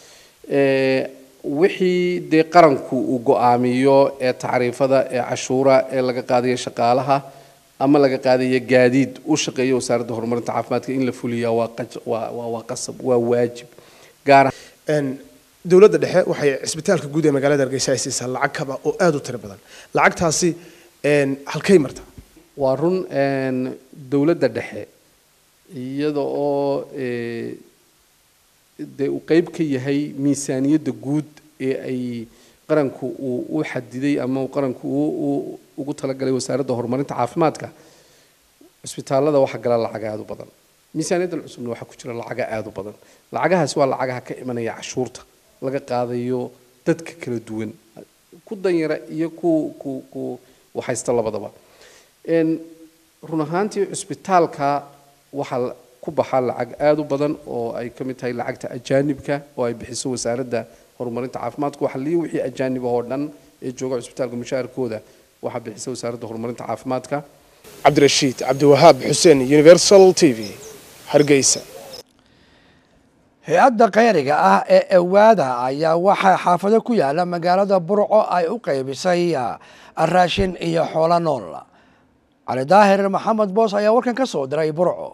wixii dee qaranku uu go-aamiyo ee tacriifada ee cashuura ee laga qaadayo shaqaalaha ama laga qaadayo gaadiid u shaqeeya wasaaradda horumarinta caafimaadka in la fuliyaa waa waa qasab waa waajib gaar dowladda dhexe waxay cisbitaalka guud ee magaalada hargeysa ay siisaa lacag kaba oo aada u tiro badan lacagtaasi halkay marta waa run dowladda dhexe iyada oo dee uu qeyb ka yahay miisaaniyadda guud ee ay qaranku uu u xadiday ama qaranku uu ugu talagalay wasaaradda horumarinta caafimaadka cisbitaalada waxaa gala lacaga aada u badan miisaaniyaddan cusubna waxaa ku jira lacaga aada u badan lacagahaasi waa lacagaha ka imanaya cashuurta laga qaadayo dadka kala duwan ku danyara iyo ku ku ku waxaysta labadaba run ahaantii cisbitaalka waxaa ku baxa lacag aada u badan oo ay ka mid tahay lacagta ajaanibka oo ay bixiso wasaaradda horumarinta caafimaadka waxa liya wixii ajaanib oo dhan ee jooga cisbitaalka mushaharkooda waxaa bixisa wasaaradda horumarinta caafimaadka cabdirashiid cabdiwahaab xuseen universal t v hargeysa hay-adda kheyriga ah ee ewaada ayaa waxaa xaafado ku yaala magaalada burco ay u qaybisay raashin iyo xoolo nool cali daahir maxamed boos ayaa warkan ka soo diray burco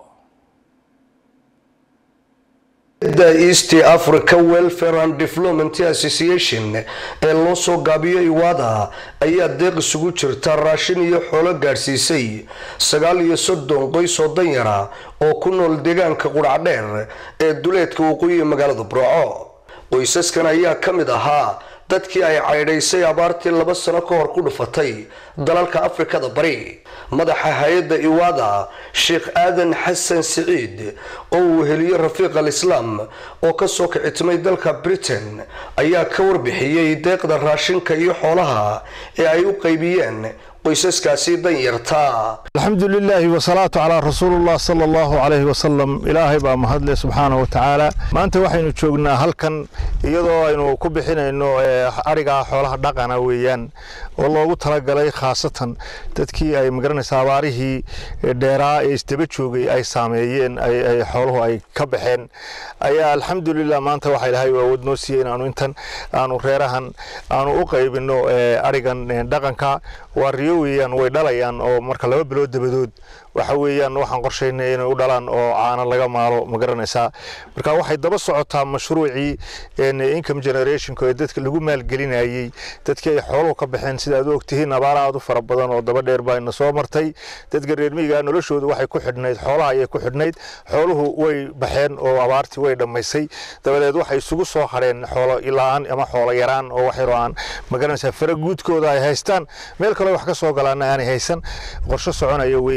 da east africa welfare and development association ee loo soo gaabiyo iwaada ayaa deeq isugu jirta raashin iyo xoolo gaadhsiisay sagaal iyo soddon qoys oo danyara oo ku nool deegaanka qudhacdheer ee duleedka waqooyi magaalada burco qoysaskan ayaa ka mid ahaa dadkii ay caydhaysay abaartii laba sano ka hor ku dhufatay dalalka afrikada bari madaxa hay-adda iwaada sheekh aadan xasan siciid oo uu heliyo rafiiq al islaam oo kasoo kicitimay dalka britain ayaa ka warbixiyey deeqda raashinka iyo xoolaha ee ay u qaybiyeen qoysaskaasi danyarta alxamdu lilaahi wasalaatu calaa rasuulillah sala allahu calayhi wasalam ilaahay baa mahadle subxaana wa tacaala maanta waxaynu joognaa halkan iyadoo aynu ku bixinayno ariga xoolaha dhaqana weeyaan oo loogu talagalay khaasatan dadkii ay magaranaysa abaarihii dheeraa ee isdaba joogay ay saameeyeen ay xooluhu ay ka baxeen ayaa alxamdulilah maanta waxaa ilaahay awood noo siiyey inaanu intan aanu reerahan aanu u qaybino arigan dhaqanka waa riyo weeyaan way dhalayaan oo marka laba bilood dabadood waxa weeyaan waxaan qorshaynay inay u dhalaan oo caano laga maalo ma garanaysaa marka waxay daba socotaa mashruucii income generationka ee dadka lagu maalgelinayey dadkii ay xooluhu ka baxeen sida aad u ogtihiin abaar aad u fara badan oo daba dheer baa ina soo martay dadka reer miyiga noloshooda waxay ku xidhnayd xoolaha ayay ku xidhnayd xooluhu way baxeen oo abaartii way dhammaysay dabadeed waxay isugu soo hadheen xoolo la-aan ama xoolo yaraan oo wax yaroo aan ma garanaysaa fara guudkooda ay haystaan meel kale wax ka soo galaana aanay haysan qorshe soconaya weeyaan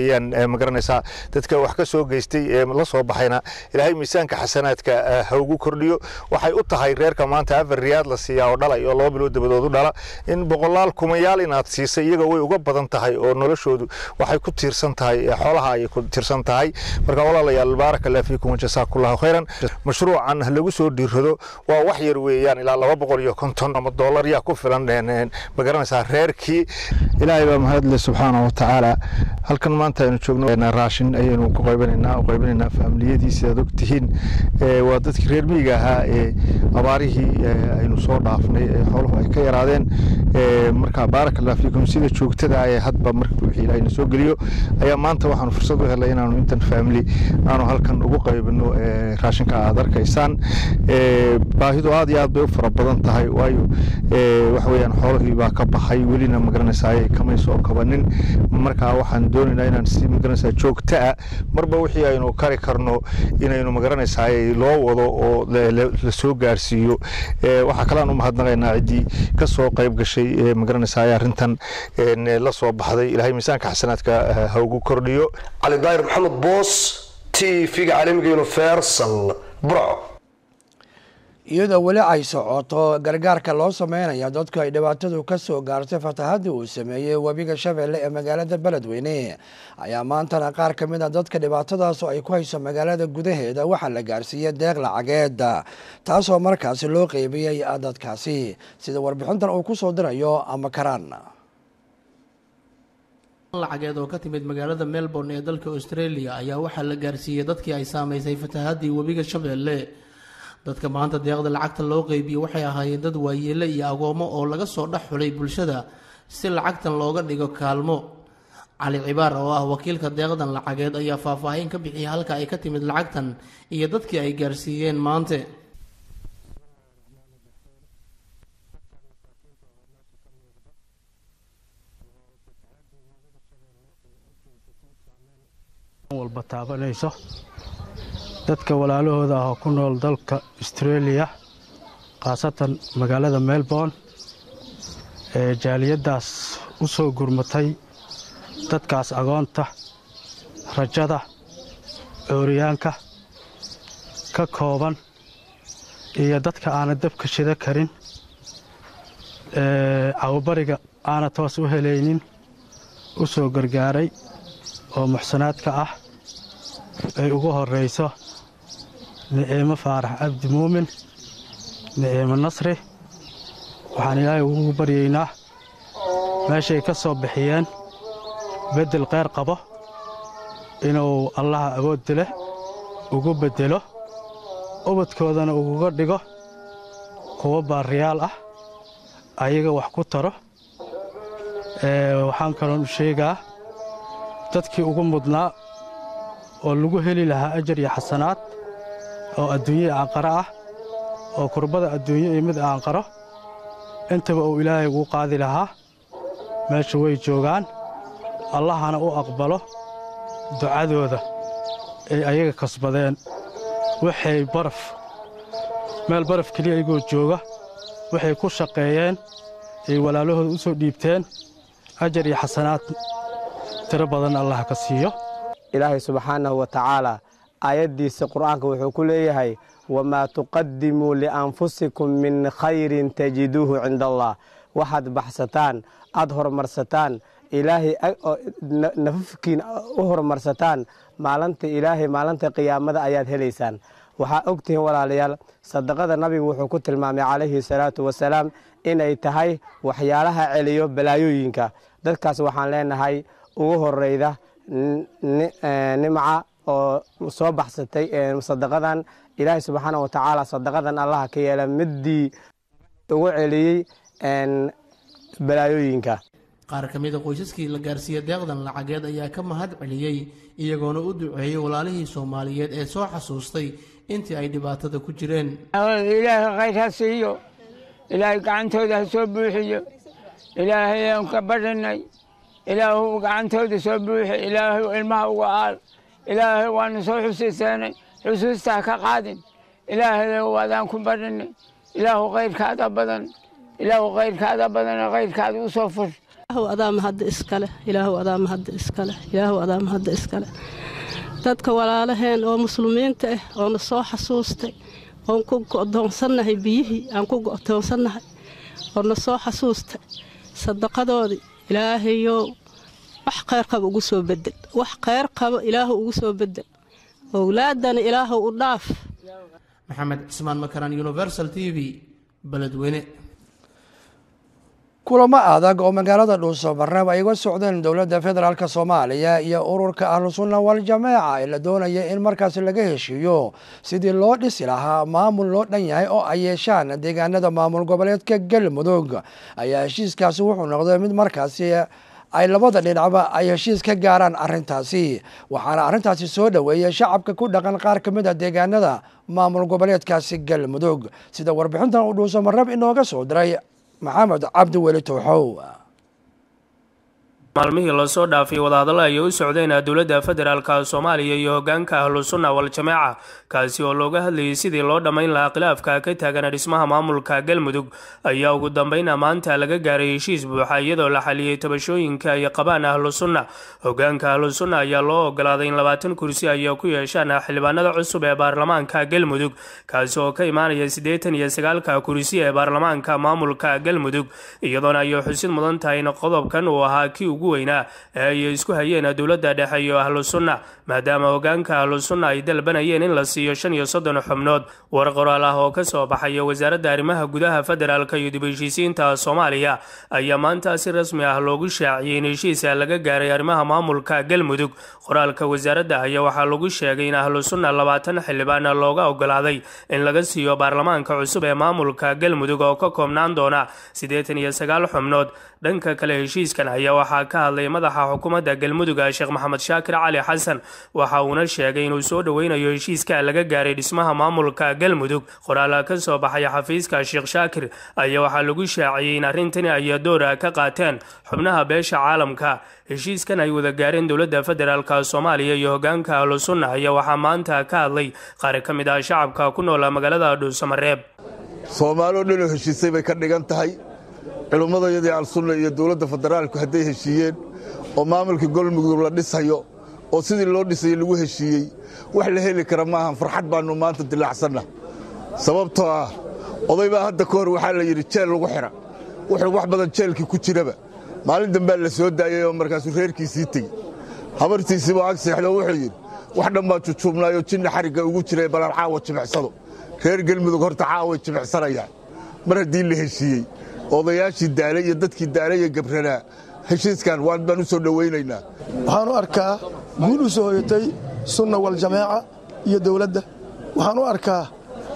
magaranaysaa dadka wax ka soo geystay ee la soo baxayna ilaahay miisaanka xasanaadka ha ugu kordhiyo waxay u tahay reerka maanta afar riyaad la siiyaa oo dhalay oo laba bilood dabadood u dhala in boqolaal kumayaal inaad siisay iyaga way uga badan tahay oo noloshoodu waxay ku tiirsan tahay xoolaha ayay ku tiirsan tahay marka walaalayaal baaraka allah fiikum jasaakullahu khayran mashruucan lagu soo dhiirrado waa wax yar weeyaan ilaa laba boqol iyo konton ama doolar yaa ku filan magaranaysaa reerkii ilaahay baa mahadle subxaana wa tacaala halkan maanta aynu joogno raashin ayaynu ku qaybanaynaa u qaybanaynaa faamiliyadiisa aad ogtihiin waa dadkii reer miyiga ahaa ee abaarihii aynu soo dhaafnay ee xooluhu ay ka yaraadeen marka baaraka allah fiikum sida joogtada ee hadba marka wixii ilaahay na soo geliyo ayaa maanta waxaanu fursad u helay inaanu intan faamili aanu halkan ugu qaybino raashinka aad arkaysaan baahidu aad iyo aad bay u fara badan tahay waayo waxa weeyaan xoolihii baa ka baxay welina magaranaysaa kamay soo kabanin marka waxaan doonaynaa inaan si magaranaysaa joogto ah marba wixii aynu kari karno inaynu magaranaysaa loo wado oo la soo gaarsiiyo waxaa kale aan u mahadnaqaynaa ciddii ka soo qayb gashay magaranaysaa arrintan la soo baxday ilaahay miisaanka xasanaadka ha ugu kordhiyo cali daahir maxamed boos t v-ga caalamiga universal burco iyadoo weli ay socoto gargaarka loo sameynaya dadku ay dhibaatadu ka soo gaartay fatahaddii uu sameeyey webiga shabeelle ee magaalada beledweyne ayaa maantana qaar ka mid a dadka dhibaatadaasoo ay ku hayso magaalada gudaheeda waxaa la gaarsiiyey deeq lacageed taasoo markaasi loo qeybiyey dadkaasi sida warbixintan uu ku soo dirayo ama karaan lacageed oo ka timid magaalada melbourne ee dalka australia ayaa waxaa la gaarsiiyey dadkii ay saameysay fatahaddii webiga shabeelle dadka maanta deeqda lacagta loo qeybiyey waxay ahaayeen dad waayeele iyo agoomo oo laga soo dhex xulay bulshada si lacagtan looga dhigo kaalmo cali cibaar oo ah wakiilka deeqdan lacageed ayaa faahfaahin ka bixiyay halka ay ka timid lacagtan iyo dadkii ay gaarsiiyeen maante walba taabanayso dadka walaalahooda ah oo ku nool dalka australia khaasatan magaalada melbourne ee jaaliyaddaas u soo gurmatay dadkaas agoonta rajada cooriyaanka ka kooban iyo dadka aana dabka shida karin cawabariga aana toos u helaynin u soo gargaaray oo muxsanaadka ah ay ugu horrayso niciimo faarax cabdi muumin niciimo nasri waxaan ilaahay ugu baryaynaa meeshay ka soo bixiyeen beddel kheyr qabo inuu allaha awoodda leh ugu beddelo ubadkoodana uguga dhigo kuwo baariyaal ah ayaga wax ku taro waxaan kaloon u sheegaa dadkii ugu mudnaa oo lagu heli lahaa ajar iyo xasanaad oo adduunye aanqaro ah oo kurbada adduunye iyo mid aanqaro intaba uu ilaahay ugu qaadi lahaa meesha way joogaan allahana u aqbalo ducadooda ay ayaga kasbadeen waxay baraf meel baraf keliya iyagoo jooga waxay ku shaqeeyeen ay walaalahooda u soo dhiibteen ajar iyo xasanaad tiro badan allah ka siiyo ilaahay subxaanahu wa tacaala aayaddiisa qur'aanka wuxuu ku leeyahay wamaa tuqadimuu lianfusikum min khayrin tajiduuhu cinda allah waxaad baxsataan aad horumarsataan ilaahay nafafkiin u horumarsataan maalinta ilaahay maalinta qiyaamada ayaad helaysaan waxaa ogtihiin walaalayaal sadaqada nabigu wuxuu ku tilmaamay calayhi salaatu wasalaam inay tahay waxyaalaha celiyo balaayooyinka dadkaas waxaan leenahay ugu horeyda nimca oo soo baxsatay sadaqadan ilaahay subxaana wa tacaala sadaqadan allaha ka yeela middii ugu celiyey balaayooyinka qaar ka mid a qoysaskii la gaarsiiya deeqdan lacageed ayaa ka mahad celiyey iyagoona u duceeyey walaalihii soomaaliyeed ee soo xasuustay intii ay dhibaatada ku jireen ilaahay khayr ha siiyo ilaahay gacantooda ha soo buuxiyo ilaahay aan ka badhinay ilaahu gacantooda soo buuxi ilaahu ilmaha uga aal ilaahay waanu soo xusuusanay xusuusta ha ka qaadin ilaahay waadaan ku badhinay ilaahu khayrkaada badan ilaahu khayrkaada badan khayrkaada u soo fur ilaahow adaa mahadda iskale ilaahow adaa mahadda iskale ilaahow adaa mahadda iskale dadka walaalaheen oo muslimiinta ah oona soo xasuustay oon ku go'doonsannahay biyihii aan ku go'doonsannahay oona soo xasuustay sadaqadoodii ilaahayow wax khayr qaba ugu soo bedel wax khayr qaba ilaahu ugu soo bedel owlaadana ilaahow u dhaaf maxamed cismaan makaran universal t v beledweyne kulamo adag oo magaalada dhuusobarreeb ay uga socdeen dowladda federaalk soomaaliya iyo ururka ahlusunna waljamaaca ee la doonaya in markaasi laga heshiiyo sidii loo dhisi lahaa maamul loo dhan yahay oo ay yeeshaan deegaanada maamul goboleedka galmudug ayaa heshiiskaasi wuxuu noqday mid markaasi ay labada dhinacba ay heshiis ka gaaraan arrintaasi waxaana arrintaasi soo dhoweeyay shacabka ku dhaqan qaar ka mid a deegaanada maamul goboleedkaasi galmudug sida warbixintan uu dhuusomarreeb inooga soo diray maxamed cabdi weli towxow maalmihii lasoo dhaafay wadahadallo ayay u socdeen dowladda federaalka soomaaliya iyo hogaanka ahlusunna wal-jamaaca kaasi oo looga hadlayay sidii loo dhammayn lahaa khilaafka ka taagan dhismaha maamulka galmudug ayaa ugu dambayna maanta laga gaaray heshiis buuxa iyadoo la xaliyey tabashooyinka ay qabaan ahlusunna hogaanka ahlusunna ayaa loo ogolaaday in labaatan kursi ay ku yeeshaan xildhibaanada cusub ee baarlamaanka galmudug kaasi oo ka imaanaya siddeetan iyo sagaalka kursi ee baarlamaanka maamulka galmudug iyadoona ay xusid mudan tahay in qodobkan uu ahaa kii ugu weynaa ee ay isku hayeen dowladda dhexe iyo ahlu sunna maadaama hogaanka ahlu sunna ay dalbanayeen in la siiyo shan iyo soddon xubnood war qoraal ah oo ka soo baxaya wasaaradda arrimaha gudaha federaalka iyo dib heshiisiinta soomaaliya ayaa maanta si rasmi ah loogu shaaciyey in heshiisa laga gaaray arrimaha maamulka galmudug qoraalka wasaaradda ayaa waxaa lagu sheegay in ahlu sunna labaatan xildhibaan looga ogolaaday in laga siiyo baarlamaanka cusub ee maamulka galmudug oo ka koobnaan doona siddeetan iyo sagaal xubnood dhanka kale heshiiskan ayaa waxaa ka hadlay madaxa xukuumadda galmudug sheekh maxamed shaakir cali xasan waxa uuna sheegay inuu soo dhoweynayo heshiiska laga gaaray dhismaha maamulka galmudug qoraala ka soo baxay xafiiska sheekh shaakir ayaa waxaa lagu shaaciyey in arrintani ay doora ka qaateen xubnaha beesha caalamka heshiiskan ay wada gaareen dowladda federaalka soomaaliya iyo hogaanka ahlusunna ayaa waxaa maanta ka hadlay qaar ka mid ah shacabka ku noola magaalada dhuusamareeb soomaaloo dhanoo heshiisay bay ka dhigan tahay culummadayadii alsunna iyo dowladda federaalku hadday heshiiyeen oo maamulka golmudug la dhisayo oo sidii loo dhisayay lagu heshiiyey wax la heli kara maahan farxad baannu maanta dilaacsanna sababtoo ah oday baa hadda ka hor waxaa la yidhi jeel lagu xidha wuxuu wax badan jeelkii ku jiraba maalin dambaa la soo daayay oo markaasuu reerkiisii tegi habartiisiibuu ag seexdo wuxuu yidhi wax dhan baa jujuubnaayoo jinna xarigga ugu jiray balan caawa jimicsado reer gelmudug horta caaway jimicsanayaan mar haddii la heshiiyey odayaashii daale iyo dadkii daale iyo gabranaa heshiiskan waan baan u soo dhowaynaynaa waxaan u arkaa guul u soo hoyatay sunna waljamaaca iyo dowladda waxaan u arkaa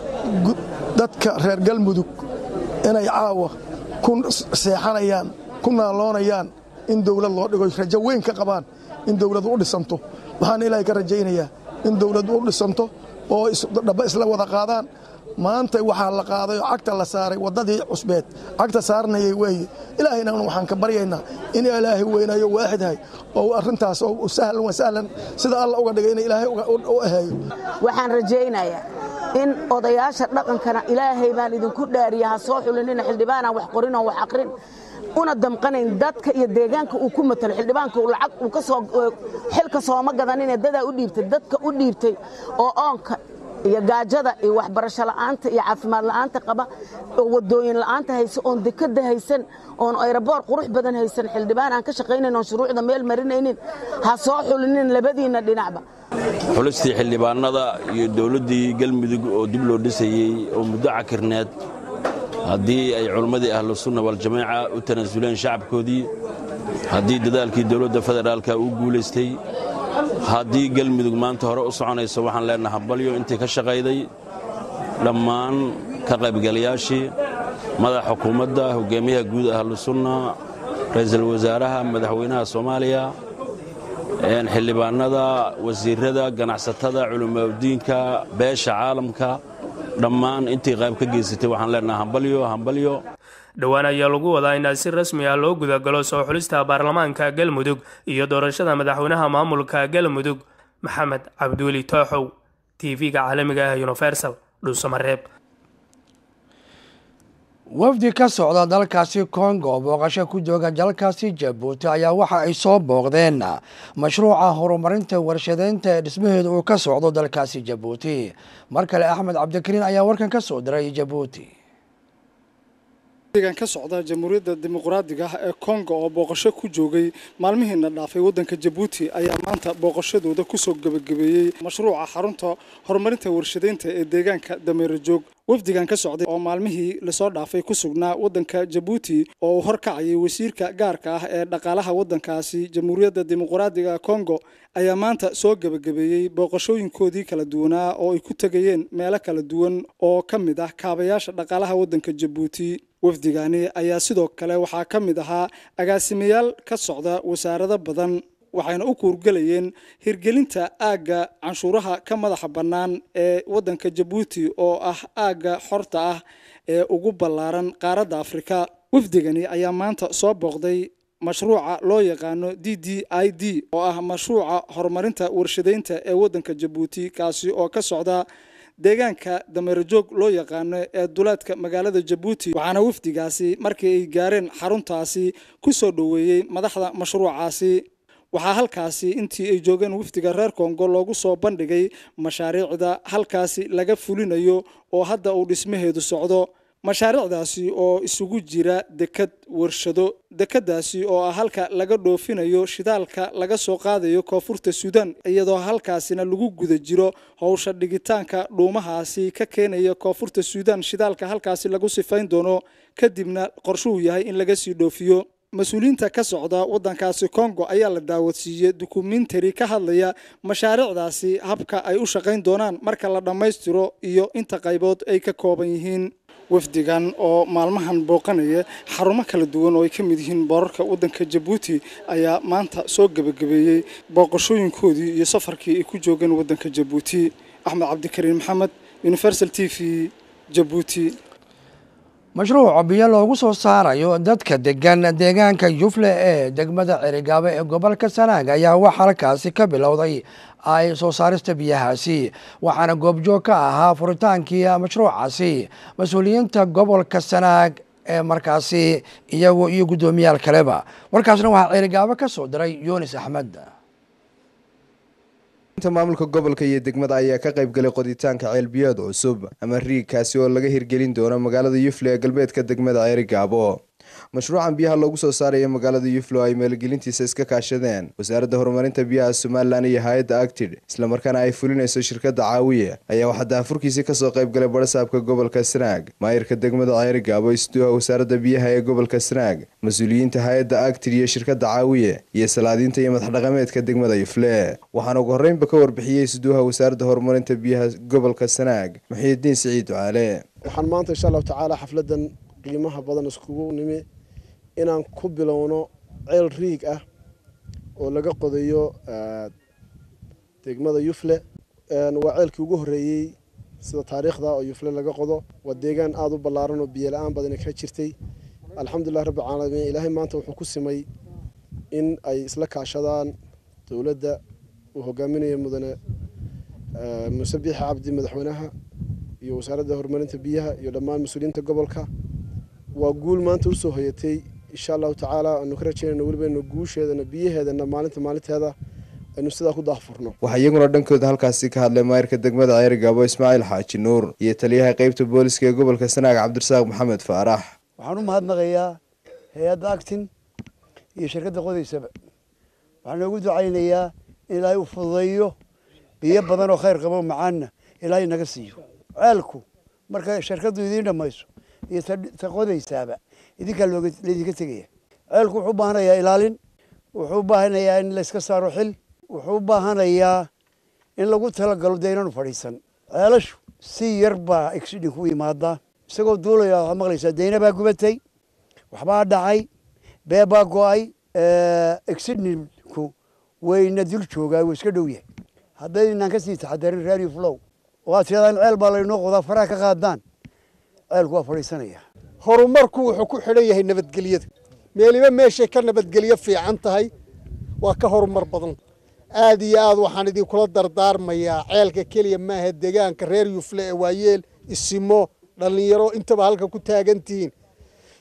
dadka reer galmudug inay caawa ku seexanayaan ku naaloonayaan in dowlad loo dhigo rajo weyn ka qabaan in dowladu u dhisanto waxaan ilaahay ka rajaynayaa in dowladdu u dhisanto oo dhaba isla wada qaadaan maanta waxaa la qaaday oo cagta la saaray waddadii cusbeed cagta saarnayay weeye ilaahayna waxaan ka baryaynaa in ilaahay weynayo waaxidhay oo arrintaas oo sahlan wa sahlan sida alla uga dhigay in ilaahay u aheeyo waxaan rajaynayaa in odayaasha dhaqankana ilaahay baan idinku dhaariya ha soo xulinina xildhibaanaan wax qorin oo wax aqrin una damqanayn dadka iyo deegaanka uu ku matalo xildhibaanka lacag uu ka soo xilka sooma gadanine dadaa u dhiibtay dadka u dhiibtay oo oonka iyo gaajada iyo waxbarasho la'aanta iyo caafimaad la'aanta qaba oo wadooyin la'aanta haysa oon dekada haysan oon ayraboor qurux badan haysan xildhibaan aan ka shaqaynayn oon shuruucda meel marinaynin ha soo xulinin labadiinna dhinacba xulistii xildhibaanada iyo dowladdii galmudug oo dib loo dhisayey oo muddo cakirneed haddii ay culimmadii ahlu sunna waljamaaca u tanaasuleen shacabkoodii haddii dadaalkii dowladda federaalka uu guulaystay haddii galmudug maanta hore u soconayso waxaan leenaha hambalyo intii ka shaqayday dhammaan ka qaybgalayaashii madaxa xukuumadda hogaamiyaha guud ahlu sunna ra'iisul wasaaraha madaxweynaha soomaaliya xildhibaanada wasiirada ganacsatada culimadiinka beesha caalamka dhammaan intii qayb ka geysatay waxaan leenaha hambalyo hambalyo dhowaan ayaa lagu wadaa in si rasmi ah loo gudagalo soo xulista baarlamaanka galmudug iyo doorashada madaxweynaha maamulka galmudug maxamed cabduuli tooxow tv-ga caalamiga ah universal dhuusamareeb wafdi ka socda dalkaasi kongo oo booqasho ku jooga dalkaasi jabuuti ayaa waxa ay soo booqdeen mashruuca horumarinta warshadeynta ee dhismaheedu uu ka socdo dalkaasi jabuuti mar kale axmed cabdikariin ayaa warkan ka soo diray jabuuti gan ka socda jamhuuriyadda dimuqraadiga ah ee kongo oo booqasho ku joogay maalmihiina dhaafay waddanka jabuuti ayaa maanta booqashadooda kusoo gebagabeeyey mashruuca xarunta horumarinta warshadeynta ee deegaanka dameerajoog wafdigan ka socday oo maalmihii lasoo dhaafay ku sugnaa waddanka jabuuti oo uu horkacayay wasiirka gaarka ah ee dhaqaalaha waddankaasi jamhuuriyadda dimuqraadiga kongo ayaa maanta soo gebagabeeyey booqashooyinkoodii kala duwanaa oo ay ku tegayeen meelo kala duwan oo ka mid ah kaabayaasha dhaqaalaha waddanka jabuuti wafdigani ayaa sidoo kale waxaa ka mid ahaa agaasimayaal ka socda wasaarado badan waxayna u kuurgelayeen hirgelinta aagga canshuuraha ka madaxa bannaan ee waddanka jabuuti oo ah aagga xorta ah ee ugu ballaaran qaaradda afrika wafdigani ayaa maanta soo booqday mashruuca loo yaqaano d d i d oo ah mashruuca horumarinta warshadeynta ee waddanka jabuuti kaasi oo ka socda deegaanka dameerajoog loo yaqaano ee duleedka magaalada jabuuti waxaana wafdigaasi markii ay gaareen xaruntaasi ku soo dhoweeyey madaxda mashruucaasi waxaa halkaasi intii ay joogeen wafdiga reer kongo loogu soo bandhigay mashaariicda halkaasi laga fulinayo oo hadda uu dhismaheedu socdo mashaariicdaasi oo isugu jira dekad warshado dekadaasi oo ah halka laga dhoofinayo shidaalka laga soo qaadayo koonfurta suudaan iyadoo halkaasina lagu guda jiro howsha dhigitaanka dhuumahaasi ka keenaya koonfurta suudaan shidaalka halkaasi lagu sifayn doono kadibna qorshuhu yahay in laga sii dhoofiyo mas-uuliyiinta ka socda waddankaasi kongo ayaa la daawadsiiyey dukumentari ka hadlaya mashaariicdaasi habka ay u shaqayn doonaan marka la dhammaystiro iyo inta qaybood ay ka kooban yihiin wafdigan oo maalmahan booqanaya xarumo kala duwan oo ay ka mid yihiin boorarka waddanka jabuuti ayaa maanta soo gebagabeeyey booqashooyinkoodii iyo safarkii ay ku joogeen waddanka jabuuti axmed cabdikariin maxamed universal t v jabuuti mashruuc biyo loogu soo saarayo dadka degan deegaanka yufle ee degmada cerigaabo ee gobolka sanaag ayaa wax halkaasi ka bilowday ay soo saarista biyahaasi waxaana goobjoog ka ahaa furitaankii mashruucaasi mas-uuliyiinta gobolka sanaag ee markaasi iyagu iyo guddoomiyaal kaleba warkaasna waxaa cerigaabo ka soo diray yunis axmed inta maamulka gobolka iyo degmada ayaa ka qayb galay qoditaanka ceelbiyood cusub ama riigkaasi oo laga hirgelin doono magaalada yufle ee galbeedka degmada ceerigaabo mashruucan biyaha loogu soo saaraya magaalada yuflo ay maalgelintiisa iska kaashadeen wasaaradda horumarinta biyaha somalilan iyo hay-adda actid islamarkaana ay fulinayso shirkadda caawiye ayaa waxaa daafurkiisii kasoo qayb galay barasaabka gobolka sanaag maayirka degmada ceerigaabo isduuha wasaaradda biyaha ee gobolka sanaag mas-uuliyiinta hay-adda actid iyo shirkadda caawiye iyo salaadiinta iyo madaxdhaqameedka degmada yufle waxaana ugu horreynba ka warbixiyey isduuha wasaaradda horumarinta biyaha gobolka sanaag muxiidiin siciid ducaale waxaan maanta insha allahu tacaala xafladan qiimaha badan iskugu nimi inaan ku bilowno ceel riig ah oo laga qodayo degmada yufle waa ceelkii ugu horreeyey sida taariikhda oo yufle laga qodo waa deegaan aada u ballaaran oo biyo la-aan badani ka jirtay alxamdulilah rabbi caalamiin ilaahay maanta wuxuu ku simay in ay isla kaashadaan dowladda uu hogaaminayo mudane muuse biixi cabdi madaxweynaha iyo wasaaradda horumarinta biyaha iyo dhammaan mas-uuliyiinta gobolka waa guul maanta usoo hoyatay insha allahu tacaala aanu ka rajaynayno welibaynu guusheedana biyaheedana maalinta maalinteeda aynu sidaa ku daahfurno waxaa iyaguna dhankooda halkaasi ka hadlay maayirka degmada ceerigaabo ismaaciil xaaji nuur iyo taliyaha qeybta booliska ee gobolka sanaag cabdirasaaq maxamed faarax waxaan u mahadnaqayaa hay-adda actin iyo shirkadda qodaysaba waxaan noogu ducaynayaa in ilaahay uu fududeeyo biyo badan oo khayr qabo macaanna ilaahay naga siiyo ceelku marka shirkaddu idiin dhammayso iyo ta qodaysaaba idinkaa laydinka tegaya ceelku wuxuu u baahanayaa ilaalin wuxuu u baahanayaa in layska saaro xil wuxuu u baahanayaa in lagu talagalo dee inaanu fadhiisan ceelashu si yar baa exidin ku imaadaa isagoo duulaya waxaad maqlaysaa deyna baa gubatay waxbaa dhacay bee baa go-ay exidninku wayna dul joogaa wuu iska dhow yahay haddaynaan ka sii taxadarin radio flow oo aad tiradaan ceel baa laynoo qodaa faraha ka qaadaan ceelku waa fadhiisanaya horumarku wuxuu ku xidhan yahay nabadgelyada meeliba meeshay ka nabadgelyo fiican tahay waa ka horumar badan aad iyo aad waxaan idinkula dardaarmayaa ceelka keliya maaha deegaanka reer yufle ee waayeel isimo dhallinyaro intaba halka ku taagan tihiin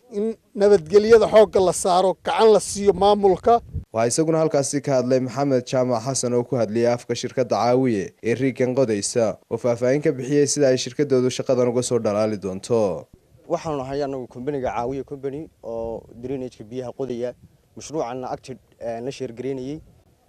in nabadgelyada xoogga la saaro gacan la siiyo maamulka waxaa isaguna halkaasi ka hadlay maxamed jaamac xasan oo ku hadlayay afka shirkadda caawiye ee riigan qodaysa oo faahfaahin ka bixiyey sida ay shirkadoodu shaqadan uga soo dhalaali doonto waxaanu nahay anagu kombaniga caawiye combany oo drainageka biyaha qodaya mashruucanna acted la sheergareynayey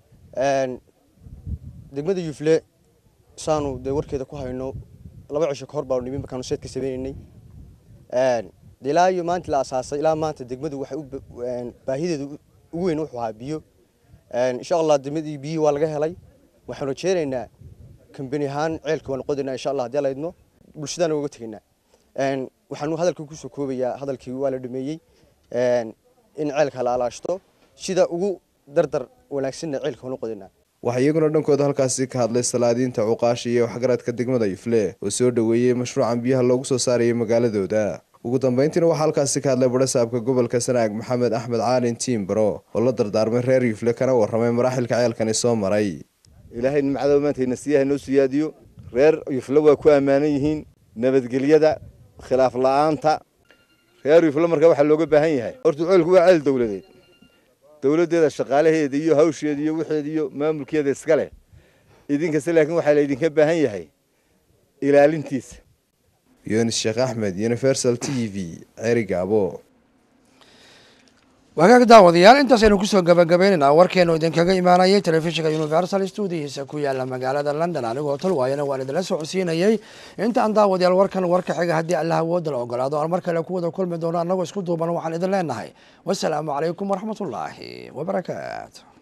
degmada yufle saanu dee warkeeda ku hayno laba cisho kahor baanu nimi markaanu seed ka sameynaynay de ilaa iyo maanta la asaasay ilaa maanta degmadu waxay baahideedu ugu weyn wuxuu ahaa biyo insha allah degmadii biyihii waa laga helay waxaanu rajeynaynaa kambani ahaan ceelka waanu qodaynaa insha allah haddii laydno bulshadaana uga tegaynaa waxaanu hadalkii kusoo koobayaa hadalkii waa la dhameeyey in ceelka la alaashto sida ugu dardar wanaagsanna ceelka waanu qodaynaa waxaa iyaguna dhankooda halkaasi ka hadlay salaadiinta cuqaasha iyo waxgaradka degmada yufle oo soo dhoweeyey mashruucan biyaha loogu soo saarayay magaaladooda ugu dambeyntiina waxaa halkaasi ka hadlay badhasaabka gobolka sanaag maxamed axmed caalin tiimbaro oo la dardaarmay reer yufle kana warramay maraaxilka ceelkani soo maray ilaahay nimcada maantayna siiyaha noo siyaadiyo reer yufle waa ku ammaanan yihiin nabadgelyada khilaaf la-aanta reer yufle marka waxaa looga baahan yahay horta ceelku waa ceel dowladeed dowladdeeda shaqaalaheeda iyo hawsheeda iyo wixeeda iyo maamulkeeda iska leh idinkasta laakiin waxaa laydinka baahan yahay ilaalintiisa yunis sheekh axmed universal t v cerigaabo wagaag daawadayaal intaasaynu kusoo gabagabaynaynaa warkeenu idinkaga imaanayay telefishinka universal stuudihiisa ku yaala magaalada london anigoo talwaayana waan idinla socodsiinayay intaan daawadayaal warkan warka xiga haddii allah awooda la ogolaado aan mar kale ku wada kulmi doono annagoo isku duuban waxaan idin leenahay wasalaamu calaykum waraxmatullaahi wabarakaatu